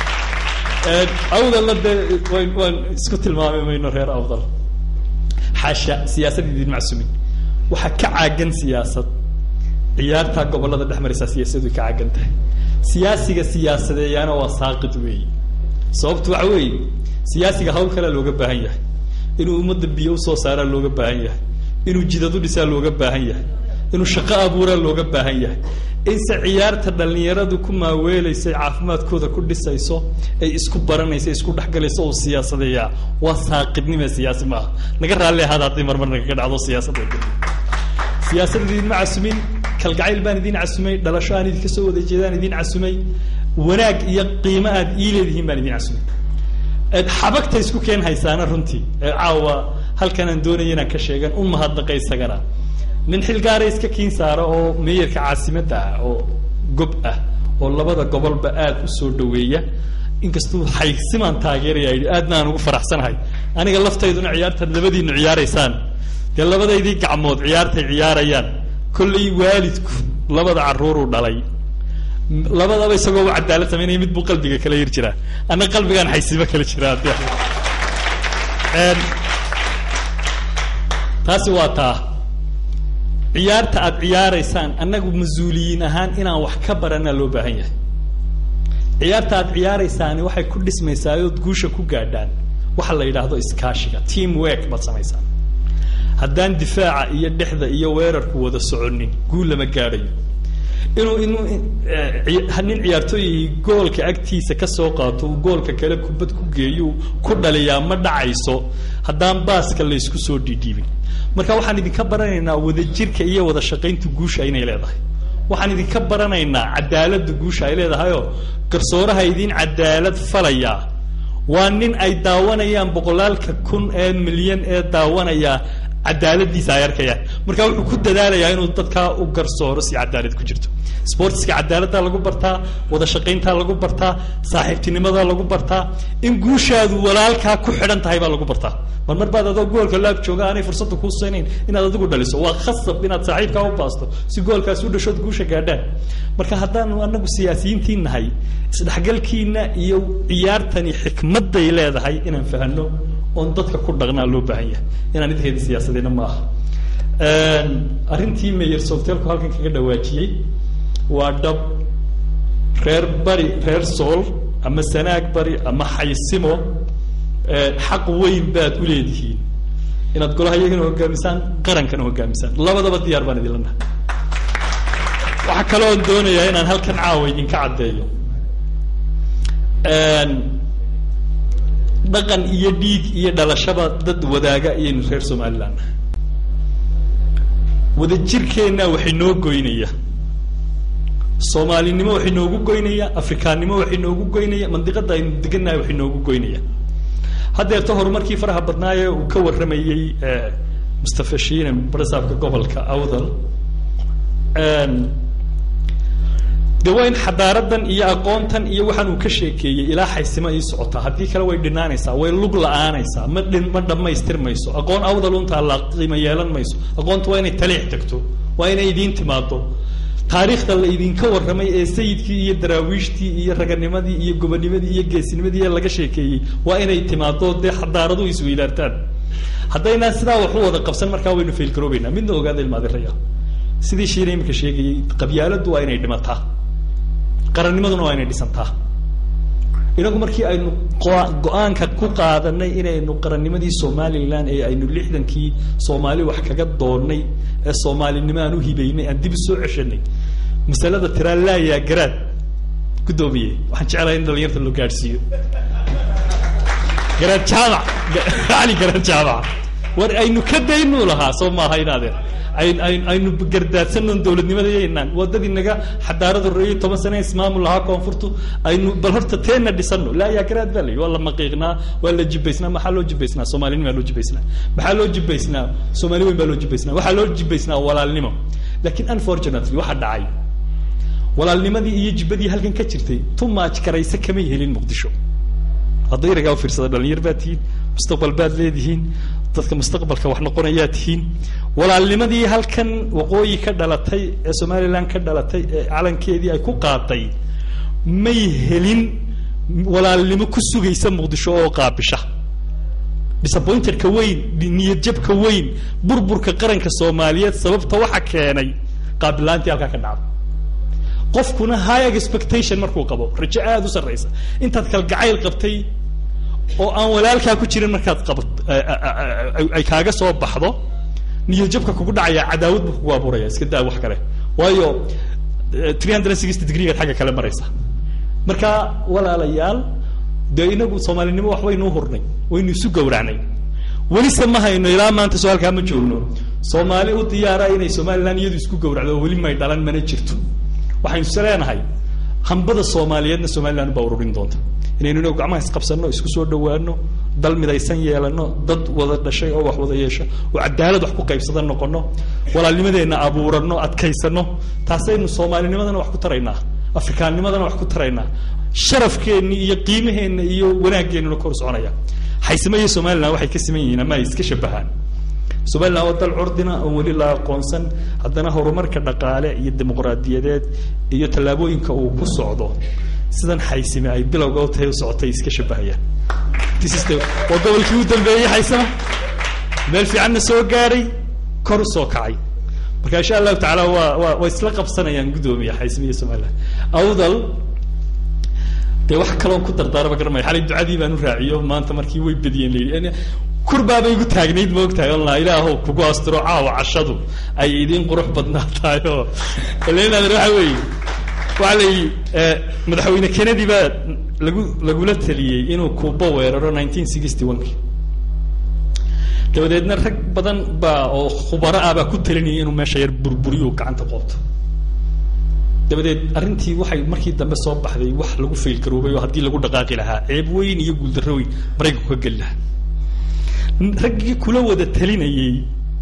awdalna dee wan waan isku tilmaami mayno reer awdal xaasha siyaasad idin macsumin waxaa ka caagan siyaasad ciyaartaa gobolada dhex maraysaa siyaasadu ka caagan tahay siyaasiga siyaasadeeyaana waa saaqid weeye sababtu waxa weeye siyaasiga hawl kalea looga baahan yahay inuu ummadda biyo usoo saaraa looga baahan yahay inuu jidad u dhisaa looga baahan yahay inuu shaqo abuuraa looga baahan yahay inse ciyaarta dhallinyaradu ku maaweelaysa caafimaadkooda ku dhisayso ay isku baranayso isku dhexgalayso oo siyaasadeeyaa waa saaqidnime siyaasi maaha naga raalli ahaada haddii marmar nagaga dhacdo siyaasadda siyaasad idinma casumin kalgacayl baan idin casumay dhalasho aan idinka soo wada jeedaan idin casumay wanaag iyo qiimo aad ii leedihiin baan idin casumay xabagta isku keen haysaana runtii caawa halkan aan doonaya inaan ka sheegan un mahadnaqa isagana nin xilgaara iska kiin saara oo meeyarka caasimadda ah oo gob ah oo labada gobolba aada u soo dhaweeya inkastuu xaysimaan taageeraya yidhi aadna aan ugu faraxsanahay aniga laftayduna ciyaartaad labadiinu ciyaaraysaan dee labadaydii gacmood ciyaartay ciyaarayaan kollay waalidku labada carruuruu dhalay labadaba isagoo u cadaalad samaynaya mid buu qalbiga kala yir jiraa anna qalbigaan xaysimo kala jiraa de taasi waa taa ciyaarta aad ciyaaraysaan annagu mas-uuliyiin ahaan inaan wax ka baranaa loo baahan yahay ciyaarta aad ciyaaraysaani waxay ku dhismaysaa ood guusha ku gaadhaan waxa la yidhaahdo iskaashiga team work baad samaysaan haddaan difaaca iyo dhexda iyo weerarku wada soconin guul lama gaadhayo inuu inuu nin ciyaartooyihii goolka agtiisa ka soo qaato uu goolka kale kubad ku geeyo ku dhaliyaa ma dhacayso haddaan baaska laysku soo dhiidhiibin marka waxaan idinka baranaynaa wadajirka iyo wada shaqaynta guusha inay leedahay waxaan idinka baranaynaa cadaaladda guusha ay leedahayoo garsooraha idin cadaalad falayaa waa nin ay daawanayaan boqolaalka kun ee milyan ee daawanaya cadaaladiisa ay arkayaan marka wuxuu ku dadaalayaa inuu dadkaa u garsooro si cadaalad ku jirto sportska cadaaladda lagu bartaa wada shaqayntaa lagu bartaa saaxiibtinimada lagu bartaa in guushaadu walaalkaa ku xidhan tahay baa lagu bartaa mar mar baad adoo goolka laab jooga aanay fursadda kuu siinayn inaad adigu dhaliso waa khasab inaad saaxiibkaa u baasto si goolkaas u dhashood guusha gaadhaan marka haddaanu anagu siyaasiyiintii nahay isdhexgalkiina iyo ciyaartani xikmadday leedahay inaan fahano oon dadka ku dhaqnaa loo baahan yahay inaan idkeeda siyaasadeyna ma aha arrintii mayor softeelku halkan kaga dhawaajiyey waa dhab reer bari reer sool ama sanaag bari ama xaysimo xaq weyn baad u leedihiin inaad golaha iyagana hogaamisaan qarankana hogaamisaan labadaba diyaar baan idinla nahay waxaa kaloon doonayaa inaan halkan caawa idinka caddeeyo dhaqan iyo dhiig iyo dhalashaba dad wadaaga iyaynu reer somaliland nahay wadajirkeenna waxay noo goynaya soomaalinimo waxay noogu goynaya afrikaannimo waxay noogu goynaya mandiqada aynu degannahay waxay noogu goynaya haddeerta horumarkii faraha badnaaye uu ka warramayey mustafa shiine barasaabka gobolka awdal de waa in xadaaradan iyo aqoontan iyo waxaan uu ka sheekeeyey ilaa xaysimo ii socotaa haddii kale way dhinaanaysaa way lug la-aanaysaa ma dhin ma dhammaystirmayso aqoon awdal untaa la qiimo yeelan mayso aqoonta waa inay taliix tagto waa inay idiin timaado taariikhda la idinka warramay ee sayidkii iyo daraawiishtii iyo raganimadii iyo gobonimadii iyo geesinimadii ee laga sheekeeyey waa inay timaado dee xadaaradu isweydaartaan haddaynaan sidaa wax u wada qabsan markaa waynu faylgaroobeynaa midna ogaada ilmaadiraya sidii shiina imika sheegayey qabyaaladdu waa inay dhimataa qarannimaduna waa inay dhisantaa inagu markii aynu go-aanka ku qaadanay inaynu qarannimadii somalilan ee aynu lixdankii soomaali wax kaga doonnay ee soomaalinimo aan u hibaynay aan dib soo ceshanay masalada tiraa laayaa garaad guddoomiye waxaan jeclahay in dhalinyarta loo gaadhsiiyo garaad jaamac cali garaad jaamac war aynu ka daynuu lahaa soo maaha inaadeen aynu gardaadsanon dowladnimadaynan wadadii naga xadaarada roeyey toban sane ismaamul lahaa koonfurtu aynu bal horta teena dhisano laa yaa garaad baa layi waa la maqiiqnaa waa la jibaysnaa maxaa loo jibaysnaa soomaalinima loo jibaysnaa maxaa loo jibaysnaa soomaali weyn baa loo jibaysnaa waxaa loo jibaysnaa walaalnimo laakiin unfortunately waxa dhacay walaalnimadii iyo jibadii halkan ka jirtay tumaaj karayse kamay helin muqdisho hadday ragaa ufiirsada dhalinyar baad tihiin mustaqbal baad leedihiin dadka mustaqbalka wax noqonayaa tihiin walaalnimadii halkan waqooyi ka dhalatay ee somalilan ka dhalatay ee calankeedii ay ku qaaday may helin walaalnimo ku sugaysa muqdisho oo qaabisha disappointerka weyn niyad jabka weyn burburka qaranka soomaaliyeed sababta waxa keenay qaabilaantii halkaa ka dhacda qofkuna high expectation markuu qabo rajo aada u sarraysa intaad kalgacayl qabtay oo aan walaalkaa ku jirin markaad qaba ay kaaga soo baxdo niyadjabka kugu dhacaya cadaawad buu kugu abuuraya iska daa wax kale waayo three hundred and sixty degreegaad xagga kale maraysa marka walaalayaal dee inagu soomaalinimo wax waynuu hurnay waynu isu gowracnay welise ma hayno ilaa maanta soo halkaa ma joogno soomaali u diyaara inay somalilan iyadu isku gowracdo oo weli may dhalan mana jirto waxaynu is leenahay hambada soomaaliyeedna somalilan baa ururin doonta inaynu inagu gacmaha isqabsanno isku soo dhawaano dal midaysan yeelano dad wada dhashay oo wax wada yeesho oo cadaalad wax ku qaybsada noqono walaalnimadeenna abuurano adkaysano taasaynu soomaalinimadana wax ku taraynaa afrikaannimadana wax ku taraynaa sharafkeenni iyo qiimaheenna iyo wanaaggeenuna kor soconaya xaysimo iyo somalilan waxay ka siman yihiin ama ay iska shabahaan somalilan waa dal curdina oo weli la aqoonsan haddana horumarka dhaqaale iyo dimuqraadiyadeed iyo tallaabooyinka uu ku socdo sidan xaysime ay bilowga u tahay u socotay iska shabahayaan waa gobolkii u dambeeyey xaysama meel fiicanna soo gaadhay kor u soo kacay marka insha allahu tacaala waa waa way isla qabsanayaan guddoomiya xaysime iyo somalilan awdal dee wax kaloon ku dardaaraba garamaya xalay ducadii baan u raaciyo maanta markii way bediyeen layidhi kurbaabay igu taagnayd ma ogtahay on laa ilaahow kugu astiro caawa cashadu ay idiin qurux badnaatahay oo lenader waxa weeye waxaa la yidhi madaxweyne kennedy baa lagu lagula taliyey inuu kuubo weeraro nineteen sixty one-ki dabadeedna rag badan baa oo khubaro ah baa ku talinayay inuu meesha yar burburiyo gacanta qoobto dabadeed arrintii waxay markii dambe soo baxday wax lagu faylgaroobay oo haddii lagu dhaqaaqi lahaa ceeb weyn iyo guuldarro weyn maraykanku ka geli lahaa raggii kula wada talinayey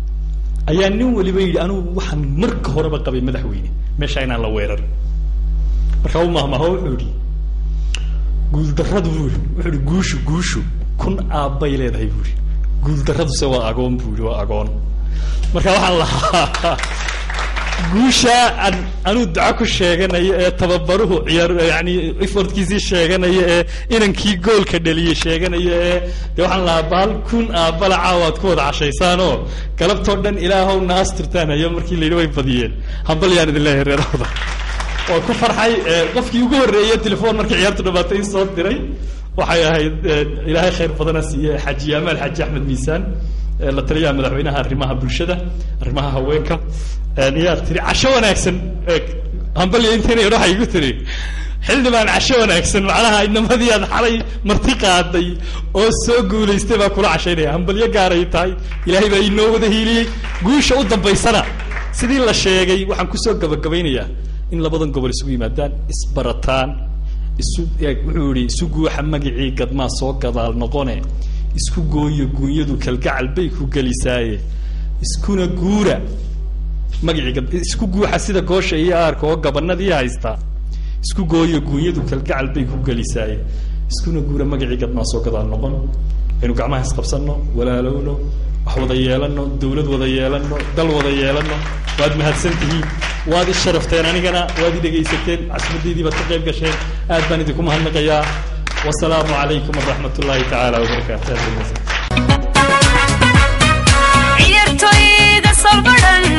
ayaa nin waliba yidhi anugu waxaan marka horeba qabay madaxweyne meesha inaan la weerarin markaa u mahmaho wuxuu yidhi guuldarradu buu yidhi wuxuu yidhi guushu guushu kun aabbay leedahay buu yidhi guuldarraduse waa agoon buu yidhi waa agoon marka waxaan lahaa guusha aan anuu duco ku sheeganayo ee tababaruhu ciyaar yani effortkiisii sheeganayo ee inankii goolka dhaliyey sheeganayo ee dee waxaan lahaa baal kun aabbala caawaad ku wada cashaysaanoo galabtoo dhan ilaahow na asturtaan hayo markii layidhi way badiyeen hambal yaan idin leeyahay reerahooda waa ku farxay qofkii ugu horreeyey telefoon markii ciyaartu dhamaatay soo diray waxay ahayd ilaahay khayr badana siiye xaji amaal xaji axmed miisaan la taliyaha madaxweynaha arrimaha bulshada arrimaha haweenka iyaa tiri casho wanaagsan hambalyo intayna yadho waxay igu tiri xildhibaan casho wanaagsan macnaha inamadii aad xalay marti qaaday oo soo guulaystay baa kula cashaynaya hambalyo gaaray tahay ilaahay baa inoo wada hiiliyey guusha u dambaysana sidii la sheegay waxaan kusoo gabagabaynayaa in labadan gobol isugu yimaadaan isbarataan isu wuxuu yihi isu guuxa magicii gadmaa soo gadaal noqone isku gooyo guunyadu kalgacal bay ku gelisaaye iskuna guura magicii isku guuxa sida goosha iyo aarka oo gabanadii haystaa isku gooyo guunyadu kalgacal bay ku gelisaaye iskuna guura magacii gadmaa soo gadaal noqon aynu gacmaha isqabsanno walaalowno wax wada yeelano dawlad wada yeelano dal wada yeelano waad mahadsan tihiin waad i sharafteen anigana waad i dhegaysateen casmaddeydii baad ka qayb gasheen aad baan idinku mahadnaqayaa wasalaamu calaykum waraxmat ullaahi tacaala wabarakaatu ciyaartoyda solbadhan